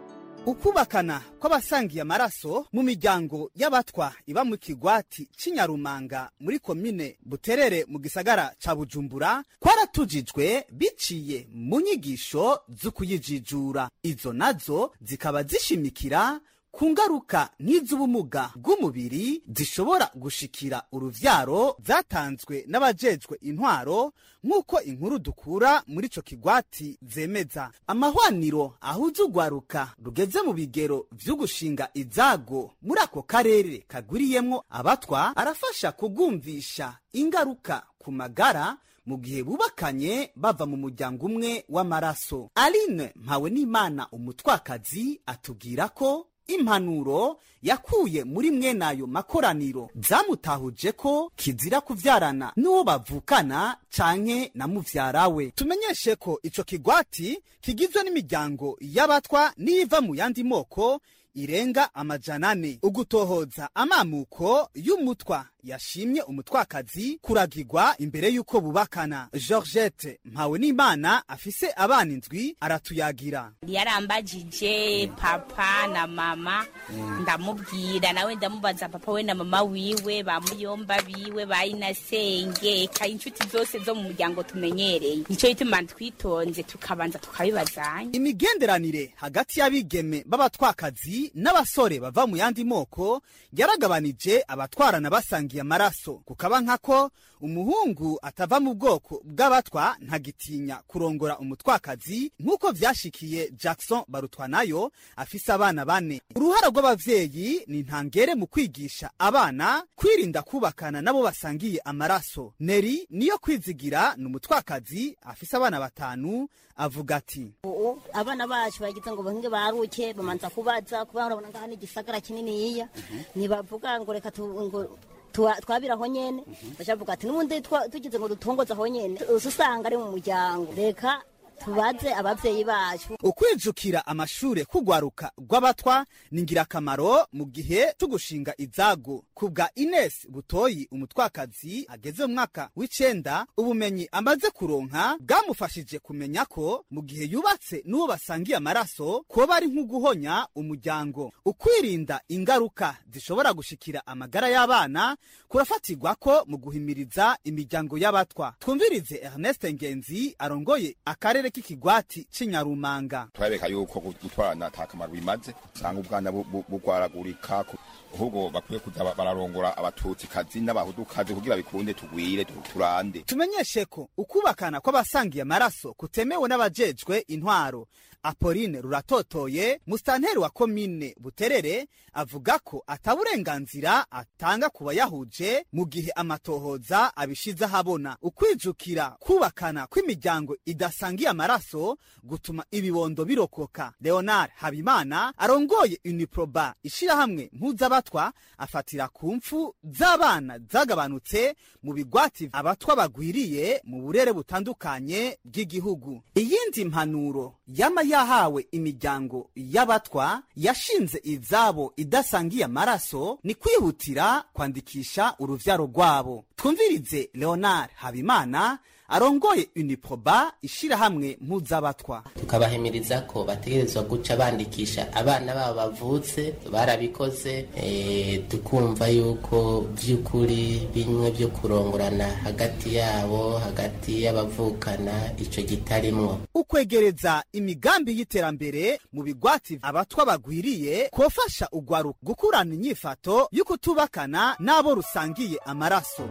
ukubakana kw'abasangiye amaraso mu miryango y'abatwa iba mu kigwati cy'inyarumanga muri komine buterere mu gisagara ca bujumbura kwaratujijwe biciye mu nyigisho z'ukuyijijura izo nazo zikaba zishimikira ku ngaruka nk'iz'ubumuga bw'umubiri zishobora gushikira uruvyaro zatanzwe n'abajejwe intwaro nk'uko inkuru dukura muri ico kigwati zemeza amahwaniro ahuza urwaruka rugeze mu bigero vy'ugushinga izago muri ako karere kagwiriyemwo abatwa arafasha kugumvisha ingaruka ku magara mu gihe bubakanye bava mu muryango umwe w'amaraso aline mpawe n'imana umutwakazi atubwira ko impanuro yakuye muri mwenayo makoraniro zamutahuje ko kizira kuvyarana n'uwo bavukana canke na muvyara we tumenyeshe ko ico kigwati kigizwe n'imiryango y'abatwa n'iva mu yandi moko irenga amajana ane ugutohoza amamuko y'umutwa yashimye umutwakazi kuragirwa imbere y'uko bubakana georgette mpawe n'imana afise abana indwi aratuyagira yarambajije papa na mama ndamubwira nawe ndamubaza papa we na mama wiwe ba muyomba biwe ba inasenge eka inshuti zose zo mu muryango tumenyereye nico gituma twitonze tukabanza tukabibazanya imigenderanire hagati y'abigeme b'abatwakazi n'abasore bava mu yandi moko yaragabanije abatwarana basangiye amaraso kukaba nkako umuhungu atava mu bwoko bw'abatwa ntagitinya kurongora umutwakazi nk'uko vyashikiye jackson barutwanayo afise abana bane uruhara rw'abavyeyi ni ntangere mu kwigisha abana kwirinda kubakana nabo basangiye amaraso neri niyo kwizigira ni umutwakazi afise abana batanu avuga ati ubu abana bacu bagize ngo bahinge baruke bamanza kubaza kuba urabona ngaha ni igisagara kininiya ntibavuga ngo reka tu- ngo tuwa- twabira aho nyene bacavuga ati n'ubundi twa- tugize ngo dutongoze aho nyene usa usanga ari mu muryango reka tubaze abavyeyi bacu ukwijukira amashure kugwaruka rw'abatwa ni ngirakamaro mu gihe tugushinga izago ku bwa ines butoyi umutwakazi ageze mu mwaka w'icenda ubumenyi amaze kuronka bwamufashije kumenya ko mu gihe yubatse n'uwo basangiye amaraso kuba ari nk'uguhonya umuryango ukwirinda ingaruka zishobora gushikira amagara y'abana kurafatirwa ko mu guhimiriza imiryango y'abatwa twumvirize ernest ngenzi arongoye akarere k'ikigwati c'inyarumanga turabeka yuko gutwarana ata kamaro bimaze usanga ubwana bu- bu- bugwaragurika ku- ahubwo bakwiye kuza ba- bararongora abatutsikazi n'abahudukazi kugira bikunde tugwire tu- turande tumenyeshe ko ukubakana kw'abasangiye amaraso kutemewe n'abajejwe intwaro apoline ruratotoye musitanteri wa komine buterere avuga ko ataburenganzira atanga ku bayahuje mu gihe amatohoza abishize ahabona ukwijukira kubakana kw'imiryango idasangiye amaraso gutuma ibibondo birokoka leonard habimana arongoye uniproba ishirahamwe mpuzabatwa afatira ku mfu z'abana zagabanutse mu bigwati abatwa bagwiriye mu burere butandukanye bw'igihugu iyindi mpanuro yama yahawe imiryango y'abatwa yashinze izabo idasangiye amaraso ni kwihutira kwandikisha uruvyaro rwabo twumvirize leonard habimana arongoye uniproba ishirahamwe mpuzabatwa tukabahimiriza ko bategerezwa guca bandikisha abana babo bavutse barabikoze eh, tukumva yuko vy'ukuri bimwe vyo kurongorana hagati yabo hagati y'abavukana ico kitarimwo ukwegereza imigambi y'iterambere mu bigwati abatwa bagwiriye kofasha ugwaruka gukurana inyifato y'ukutubakana n'abo rusangiye amaraso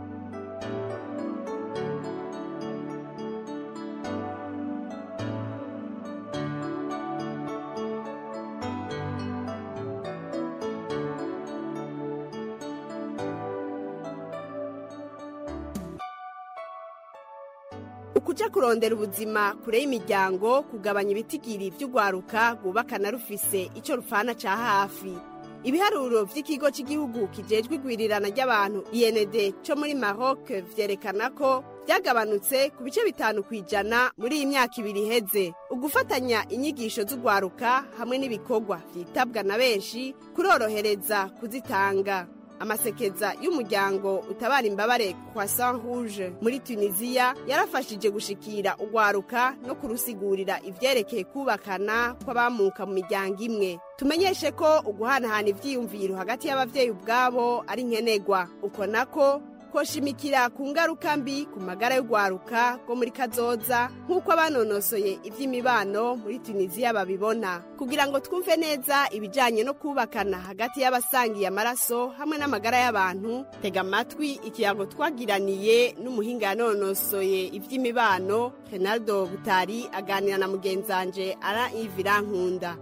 ukuja kurondera ubuzima kure y'imiryango kugabanya ibitigiri vy'urwaruka rwubakana rufise ico rufana ca hafi ibiharuro vy'ikigo cy'igihugu kijejwe igwirirana ry'abantu IND co muri Maroc vyerekana ko vyagabanutse ku bice bitanu kw'ijana muri iyi myaka ibiri iheze ugufatanya inyigisho z'urwaruka hamwe n'ibikorwa vyitabwa na benshi kurorohereza kuzitanga amasekeza y'umuryango utabara imbabare kwa Saint Rouge muri Tunisia yarafashije gushikira ugwaruka no kurusigurira ivyerekeye kubakana kw'abamuka mu miryango imwe tumenyeshe ko uguhanahana ivyiyumviro hagati y'abavyeyi ubwabo ari nkenegwa uko nako koshimikira ku ngaruka mbi ku magara y'urwaruka rwo muri kazoza nk'uko abanonosoye iby'imibano muri tunisiya babibona kugira ngo twumve neza ibijyanye no kubakana hagati y'abasangiye amaraso hamwe n'amagara y'abantu tega amatwi ikirango twagiraniye n'umuhinga yanonosoye iby'imibano renaldo butari aganira na mugenzanje ara ivirankunda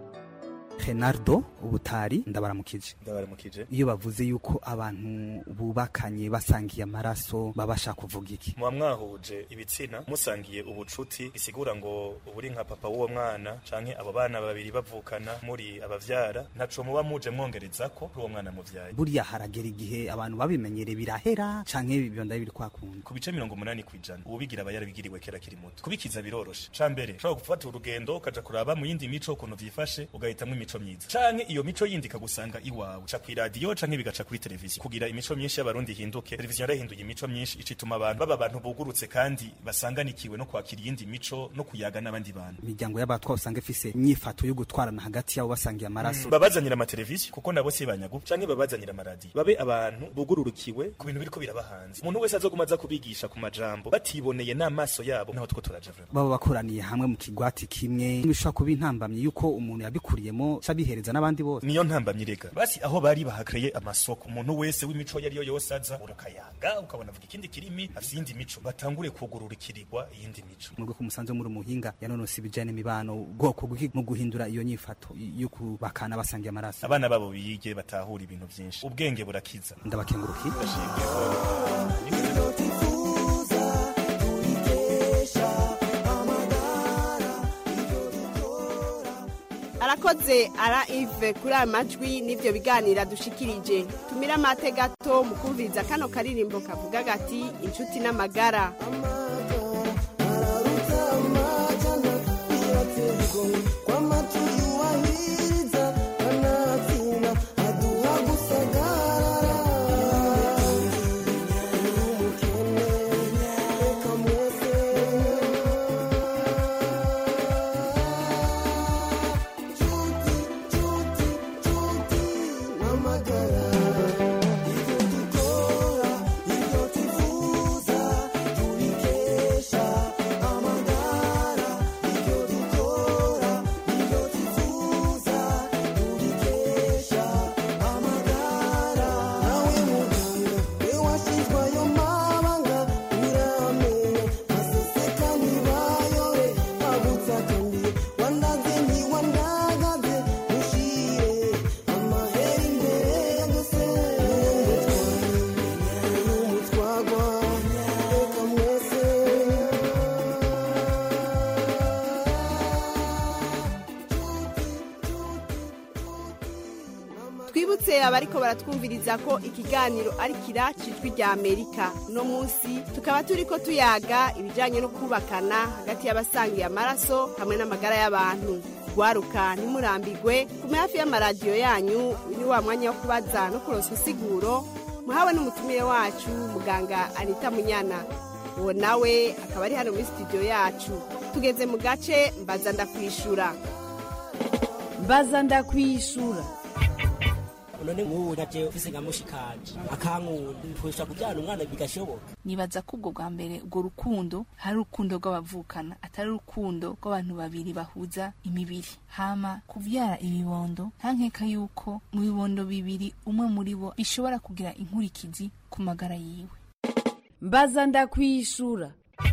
renardo ubutari ndabaramukije ndabaramukije iyo bavuze yuko abantu bubakanye basangiye amaraso babasha kuvuga iki muba mwahuje ibitsina musangiye ubucuti bisigura ngo uri nka papa w'uwo mwana canke abo bana babiri bavukana muri abavyara ntaco muba muje mwongereza ko kuri uwo mwana muvyaye buriya haragera igihe abantu babimenyere birahera canke bibonda biri kwakunda ku bice mirongo umunani kw'ijana uwubigira aba yarabigiriwe kera kiri muto kubikiza biroroshe ca mbere ushobora gufata urugendo ukaja kuraba mu yindi mico ukuntu vyifashe ugahitamwo imico myiza canke iyo mico yindi ikagusanga iwawe ca kw'iradiyo canke bigaca kuri televiziyo kugira imico myinshi y'abarundi ihinduke televiziyo yarahinduye imico myinshi ica ituma abantu baba abantu bugurutse kandi basanganikiwe no kwakira iyindi mico no kuyaga n'abandi bantu imiryango y'abatwa usanga ifise inyifato yo gutwarana hagati yabo basangiye amaraso babazanira amateleviziyo kuko nabo si banyagu canke babazanira amaradiyo babe abantu bugururukiwe ku bintu biriko biraba hanze umuntu wese azoguma aza kubigisha ku majambo batiboneye n'amaso yabo naho two turaja vuba baba bakoraniye hamwe mu kigwati kimwe bishobora kuba intambamyi yuko umuntu yabikuriyemo cabihereza n'abandi bose niyo ntambamyi rega basi aho bari bahakreye amasoko umuntu wese w'imico yari yo yose aza urukayaga ukabona avuga ikindi kirimi afise iyindi mico batangure kugururukirirwa iyindi mico murwe ko musanze muri umuhinga yanonose ibijanye n'imibano ubwoko bw'iki mu guhindura iyo nyifato yo kubakana basangiye amaraso abana babo bige batahura ibintu vyinshi ubwenge burakiza ndabakengurukiye arakoze ara ive kuri aya majwi n'ibyo biganira dushikirije tumire amate gato mu kumviriza kano karirimbo kavuga gati inshuti n'amagara twibutse abariko baratwumviriza ko ikiganiro ari kira cijwi rya amerika uno munsi tukaba turiko tuyaga ibijanye no kubakana hagati y'abasangiye amaraso hamwe n'amagara y'abantu gwaruka ntimurambigwe kume hafi y'amaradiyo yanyu ni wa mwanya wo kubaza no kuronsa insiguro muhawe n'umutumire wacu muganga anita munyana uwo nawe akaba ari hano muri studio yacu tugeze mu gace mbaza ndakwishura mbaza ndakwishura none nk'ubu naje ufise nka mushikanje akankunda ntwesha kubyara umwana bigashoboka nibaza ko ubwo bwa mbere ubwo rukundo hari urukundo rw'abavukana atari urukundo rw'abantu babiri bahuza imibiri hama kuvyara ibibondo nta nkeka yuko mu bibondo bibiri umwe muri bo bishobora kugira inkurikizi ku magara yiwe mbaza ndakwishura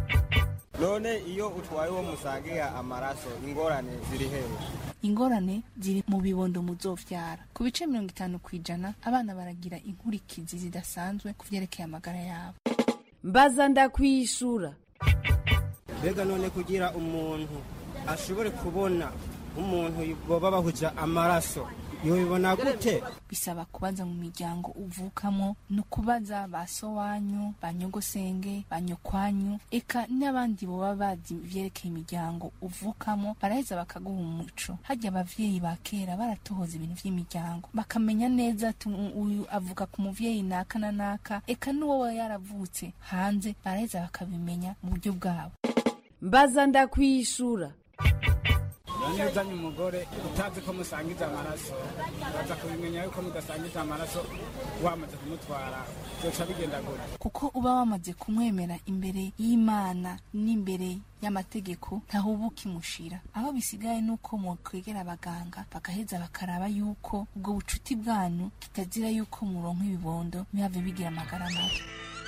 none iyo utwaye uwo musangiye amaraso ingorane ziri hehe ingorane ziri mu bibondo muzovyara ku bice mirongo itanu ku ijana abana baragira inkurikizi zidasanzwe ku vyerekeye amagara yabo mbaza ndakwishura mbega none kugira umuntu ashobore kubona nk'umuntu boba bahuja amaraso yobibona gute bisaba kubaza mu miryango uvukamo no kubaza ba so wanyu ba nyogosenge ba nyokwanyu eka n'abandi boba bazi ivyerekeye imiryango uvukamo baraheza bakaguha umuco harya abavyeyi ba kera baratohoza ibintu vy'imiryango bakamenya neza ati "U- uyu avuka ku muvyeyi naka na naka eka n'uwo we yaravutse hanze baraheza bakabimenya mu buryo bwabo mbaza ndakwishura none uzanye umugore utazi ko musangiza amaraso baza kubimenya yuko mudasangiza amaraso wamaze kumutwara byoca bigenda gute kuko uba wamaze kumwemera imbere y'imana n'imbere y'amategeko ntahubuka imushira aho bisigaye nuko mukwegera abaganga bagaheza bakaraba yuko ubwo bucuti bwanyu kitazira yuko muronka ibibondo ntibihave bigira amagara mabi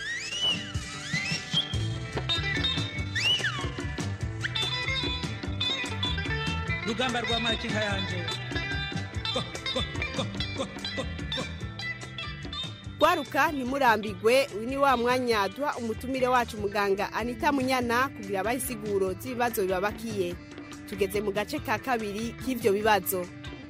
rugamba rwa makinka yanje gwaruka ntimurambigwe uyu ni wa mwanya duha umutumire wacu muganga anita munyana kugira abahe isiguro z'ibibazo bibabakiye tugeze mu gace ka kabiri k'ivyo bibazo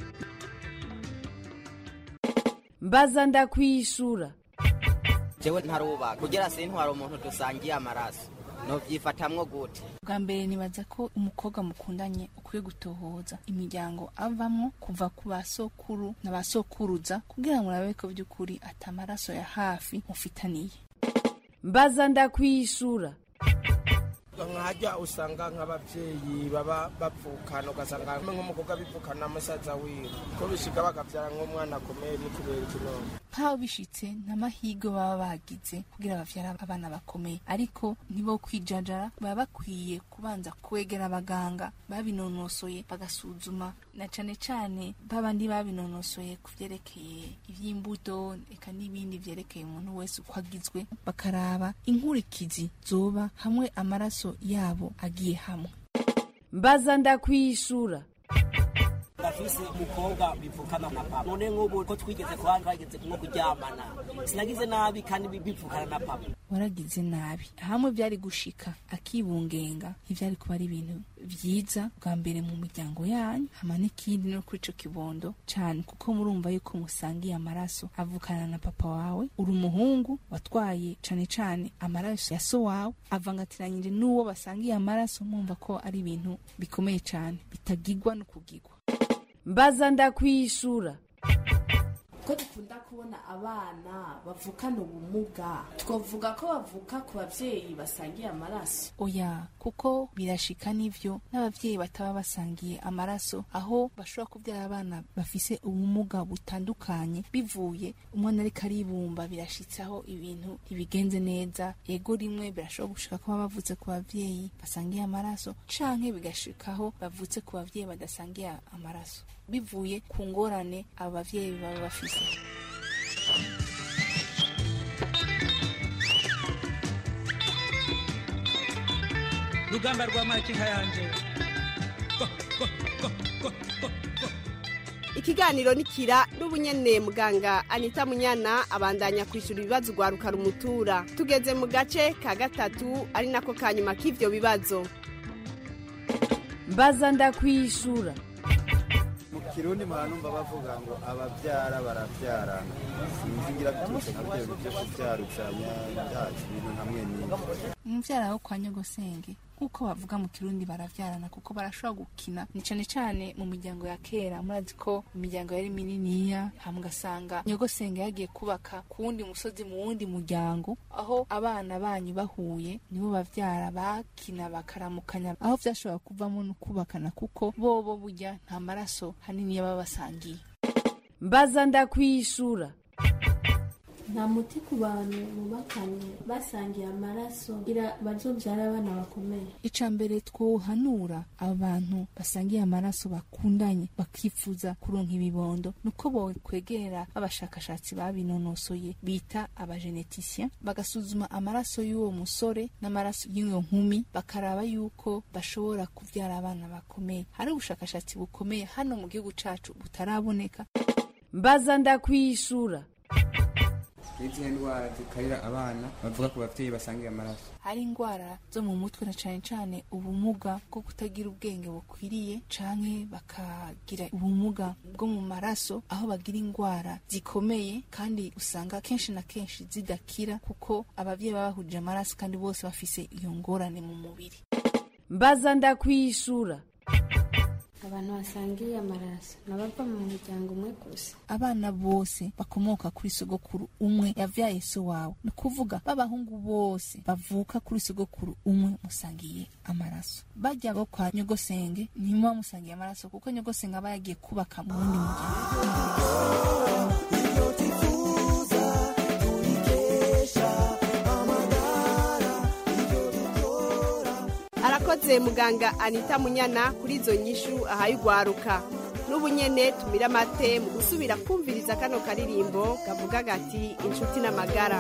mbaza ndakwishura jewe ntarubaka kugira sintwara umuntu dusangiye amaraso novyifatamwo gute bwa mbere nibaza ko umukobwa mukundanye ukwiye gutohoza imiryango avamwo kuva ku basokuru na basokuruza kugira ngo urabe ko by'ukuri ati amaraso ya hafi mufitaniye mbaza ndakwishura nkajya usanga nk'ababyeyi baba bapfukana ugasanga nk'umukobwa bipfukana musaza wiwe ko bishika bakabyara nk'umwana akomeye ni kubera ikinone ntaho bishitse n'amahirwe baba bagize kugira bavyara abana bakomeye ariko nibo kwijajara baba bakwiye kubanza kwegera abaganga babinonosoye bagasuzuma na cane cane babandi babinonosoye ku vyerekeye ivy'imbuto eka n'ibindi vyerekeye umuntu wese uko agizwe bakaraba inkurikizi zoba hamwe amaraso yabo agiye hamwe mbaza ndakwishura ndafise umukobwa bivukana na papa none nk'ubu ko twigeze kuba twageze nko kuryamana sinagize nabi kandi bivukana na papa waragize nabi hamwe byari gushika akibungenga ntivyari kuba ari ibintu vyiza bwa mbere mu miryango yanyu hama n'ikindi no kuri ico kibondo cane kuko murumva yuko musangiye amaraso avukana na papa wawe uri umuhungu watwaye cane cane amaraso ya so wawe avangatiranyije n'uwo basangiye amaraso mwumva ko ari ibintu bikomeye cane bitagigwa no kugigwa mbaza ndakwishura ko dukunda kubona abana bavukana ubumuga twavuga ko bavuka ku babyeyi basangiye amaraso oya kuko birashika n'ivyo n'abavyeyi bataba basangiye amaraso aho bashobora kubyara abana bafise ubumuga butandukanye bivuye umwana ariko aribumba birashitsaho ibintu ntibigenze neza ego rimwe birashobora gushika ko baba bavutse ku bavyeyi basangiye amaraso canke bigashikaho bavutse ku bavyeyi badasangiye amaraso bivuye ku ngorane abo bavyeyi baba bafise rugamba rwa makinka yanje ikiganiro nikira n'ubunyene muganga anita munyana abandanya kwishura ibibazo ugwaruka rumutura tugeze mu gace ka gatatu ari nako ka nyuma k'ivyo bibazo mbaza ndakwishura mu kirundi muhanumva bavuga ngo ababyara barabyarana sinzi ngira biturutse nka byo byo kubyarukanya byacu ibintu hamwe n'ibyo umuvyara wo kwa nyogosenge nk'uko bavuga mu kirundi baravyarana kuko barashobora gukina ni cane cane mu miryango ya kera murazi ko imiryango yari mininiya hama ugasanga nyogosenge yagiye kubaka ku wundi musozi mu wundi muryango aho abana banyu bahuye nibo bavyara bakina bakaramukanya aho vyashobora kuvamo no kubakana kuko bobo burya nta maraso hanini yaba basangiye mbaza ndakwishura nta muti ku bantu bubakanye basangiye amaraso kugira bazobyara abana bakomeye ica mbere twohanura abantu basangiye amaraso bakundanye bakifuza kuronka ibibondo nuko bokwegera abashakashatsi babinonosoye bita abageneticien bagasuzuma amaraso y'uwo musore n'amaraso y'iyo nkumi bakaraba yuko bashobora kuvyara abana bakomeye hari ubushakashatsi bukomeye hano mu gihugu cacu butaraboneka mbaza ndakwishura n'izihe ndwara zikarira abana bavuga ku bavyeyi basangiye amaraso hari indwara zo mu mutwe na cane cane ubumuga bwo kutagira ubwenge bukwiriye canke bakagira ubumuga bwo mu maraso aho bagira indwara zikomeye kandi usanga kenshi na kenshi zidakira kuko abavyeyi baba bahuje amaraso kandi bose bafise iyo ngorane mu mubiri mbaza ndakwishura abantu basangiye amaraso nabava mu muryango umwe gusa abana bose bakomoka kuri sogokuru umwe yavyaye so wawe ni ukuvuga b'abahungu bose bavuka kuri sogokuru umwe musangiye amaraso bajya bo kwa nyogosenge ntimuba musangiye amaraso kuko nyogosenge aba yagiye kubaka mu wundi muryango arakoze muganga anita munyana kuri izo nyishu ahaye ugwaruka n'ubu nyene tumira amate mu gusubira kumviriza kano karirimbo kavuga gati inshuti n'amagara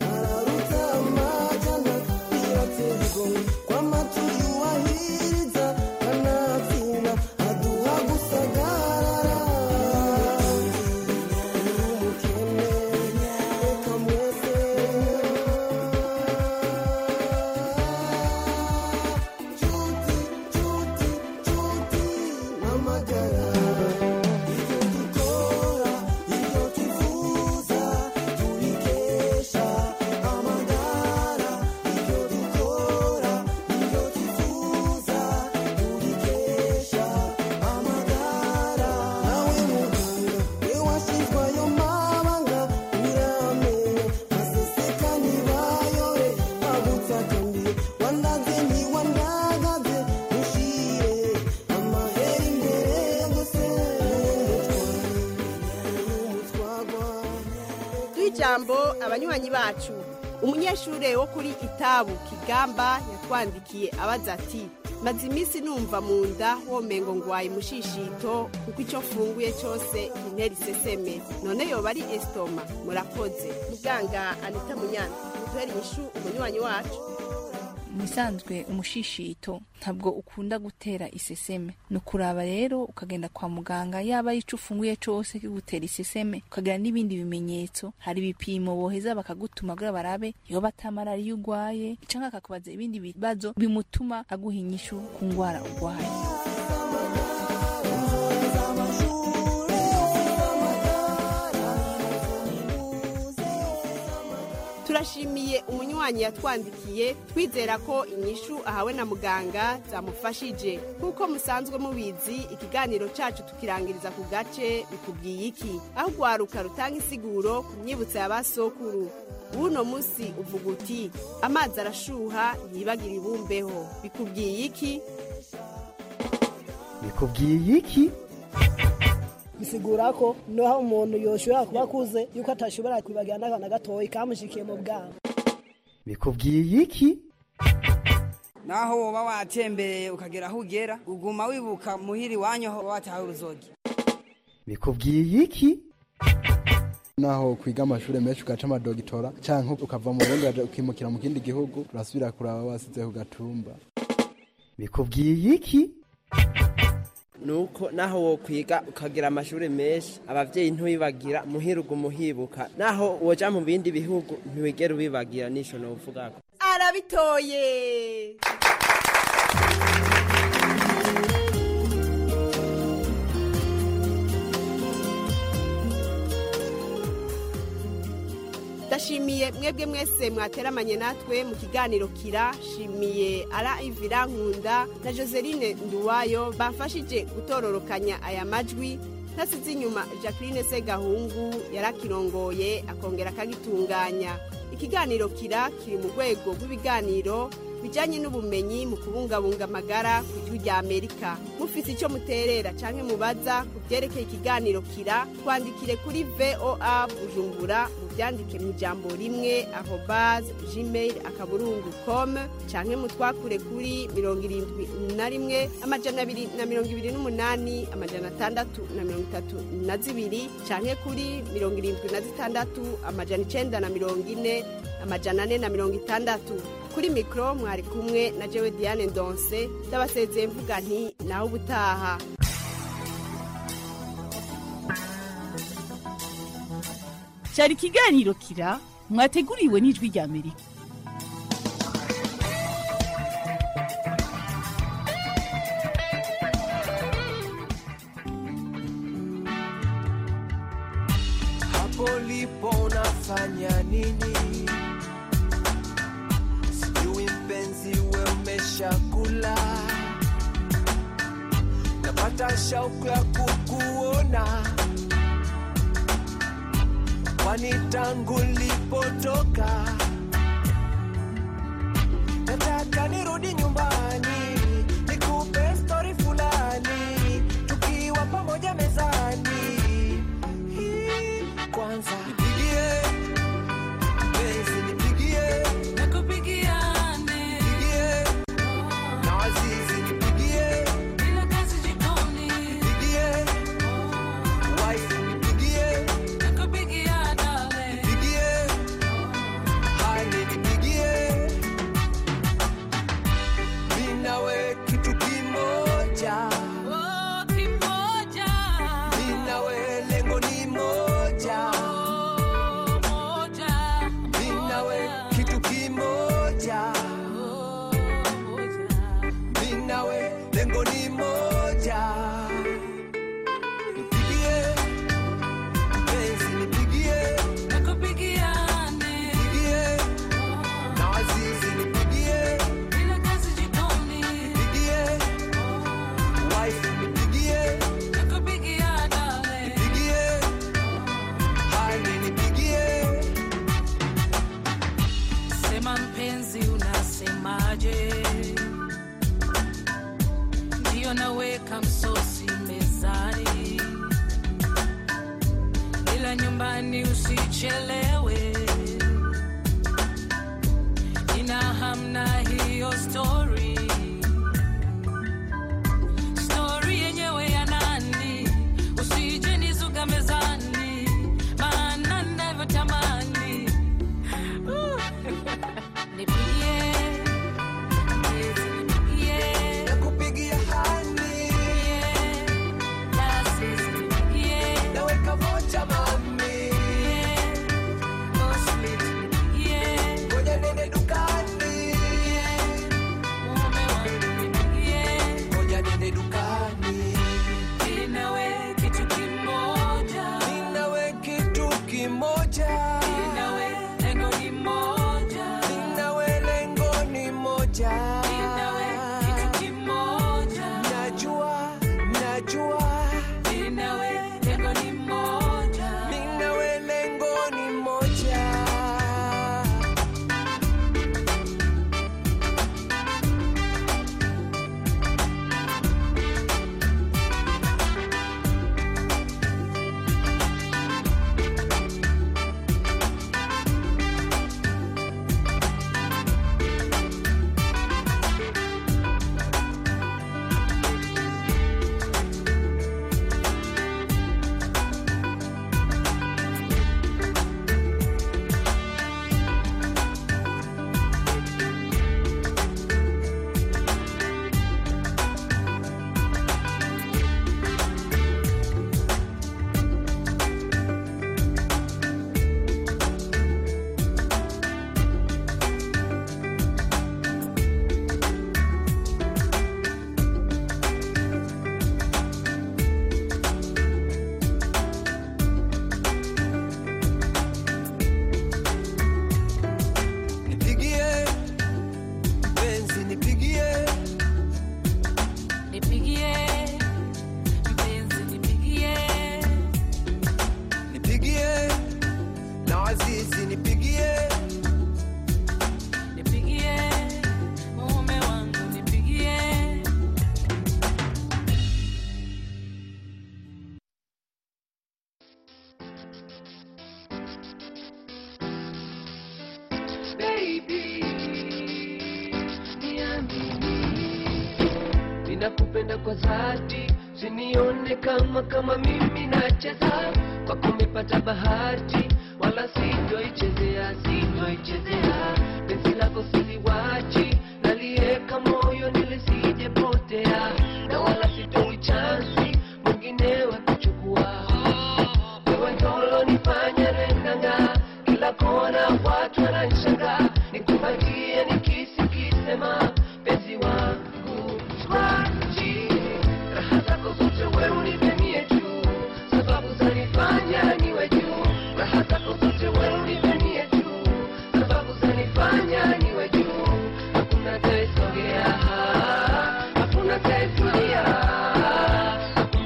ijambo abanywanyi bacu umunyeshuri wo kuri itabu kigamba yatwandikiye abaza ati maze iminsi numva mu nda womengo ngwaye mushishito kuko icyo mfunguye cyose intera iseseme none yoba ari esitoma murakoze muganga anita munyana muduhere inyishu umunywanyi wacu mu bisanzwe umushishito ntabwo ukunda gutera iseseme ni ukuraba rero ukagenda kwa muganga yaba ari ico ufunguye cose kigutera iseseme ukagira n'ibindi bimenyetso hari ibipimo boheza bakagutuma kugira barabe yoba ata malariya urwaye canke akakubaza ibindi bibazo bimutuma aguha inyishu ku ngwara urwaye turashimiye umunywanyi yatwandikiye twizera ko inyishu ahawe na muganga zamufashije nk'uko musanzwe mubizi ikiganiro cacu tukirangiriza ku gace bikubwiye iki aho urwaruka rutanga isiguro ku myibutso ya basokuru w'uno munsi uvuga uti amazi arashuha ntibagira ibumbeho bikubwiye iki bikubwiye iki bisigura ko naho umuntu yoshobora kuba akuze yuko atashobora kwibagira n'akana gatoya kamushikiye mu bwana bikubwiye iki naho woba watembereye ukagera aho ugera uguma wibuka muhiri iwanyu aho wataha uruzogi bikubwiye iki naho kwiga amashuri menshi ugaca amadogitora canke ukava mu Burundi ukaja ukimukira mu kindi gihugu urasubira kuraba wasize ku gatumba bikubwiye iki nuko naho wo kwiga ukagira amashuri menshi abavyeyi ntubibagira muhirugu muhibuka naho woja mu bindi bihugu ntiwigera ubibagira nico novugako arabitoye ndashimiye mwebwe mwese mwateramanye natwe mu kiganiro kira shimiye ara ivira nkunda na joseline nduwayo bafashije gutororokanya aya majwi ntasize inyuma jacqueline segahungu yarakirongoye akongera akagitunganya ikiganiro kira kiri mu rwego rw'ibiganiro bijyanye n'ubumenyi mu kubungabunga amagara ku ijwi rya amerika mufite icyo muterera cyangwa mubaza ku byerekeye ikiganiro kira twandikire kuri voa bujumbura mubyandike mu ijambo rimwe aho bazi gmail akaburungu com cyangwa mutwakure kuri mirongo irindwi na rimwe amajana abiri na mirongo ibiri n'umunani amajana atandatu na mirongo itatu na zibiri cyangwa kuri mirongo irindwi na zitandatu amajana icenda na mirongo ine amajana ane na mirongo itandatu kuri mikoro mwari kumwe na jewe diane ndonse ndabasezeye mvuga nti nawe ubutaha cyari ikiganiro kira mwateguriwe n'ijwi rya amerika hapo lipo unafanya nini? Sijui mpenzi, we umeshakula? Napata shauku ya kukuona, kwani tangu lipotoka nataka nirudi nyumbani nikupe stori fulani tukiwa pamoja mezani kwanza nipigie mpenzi nipigie nakupigia nipigie na wazizi nipigie bila kazi jikoni nipigie wife nipigie nakupigia dale nipigie hali nipigie mimi nawe kitu kimoja kimoja mimi nawe lengo ni moja mimi nawe kitu kimoja mimi nawe lengo ni moja nipigie mpenzi nipigie nakupigia nipigie na wazizi nipigie bila kazi jikoni nipigie wife nipigie nakupigia dale nipigie hali nipigie sema mpenzi unasemaje ndiyo naweka msosi mezani ila nyumbani usichelewe ina hamna hiyo story story yenyewe ya nani usije nizuga mezani maana navyotamani Uh. nipigie nipigie nakupigia hani naweka vocha mami ngoja nende dukani ngoja nende dukani inawe kitu kimoja inawe kitu kimoja inawe lengo ni moja inawe lengo ni moja inawe kitu kimoja najua najua inawe lengo ni moja inawe lengo ni moja nipigie mpenzi nipigie nipigie mpenzi nipigie nipigie na wazizi nipigie nipigie mume wangu nipigie baby niamini ninakupenda kwa dhati sinione kama kama mimi nacheza kwako umepata bahati wala sitoichezea sitoichezea penzi lako siliwachi nalieka moyo nilisijepotea na wala sitoi chansi mwingine wa kuchukua wewe ndolo nifanya renanga kila kona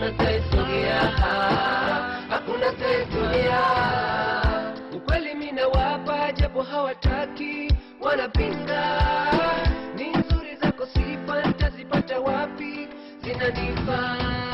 taisogea hakuna taisogea ukweli mina wapa japo hawataki wanapinga ni nzuri zako sifa ntazipata wapi zinanifaa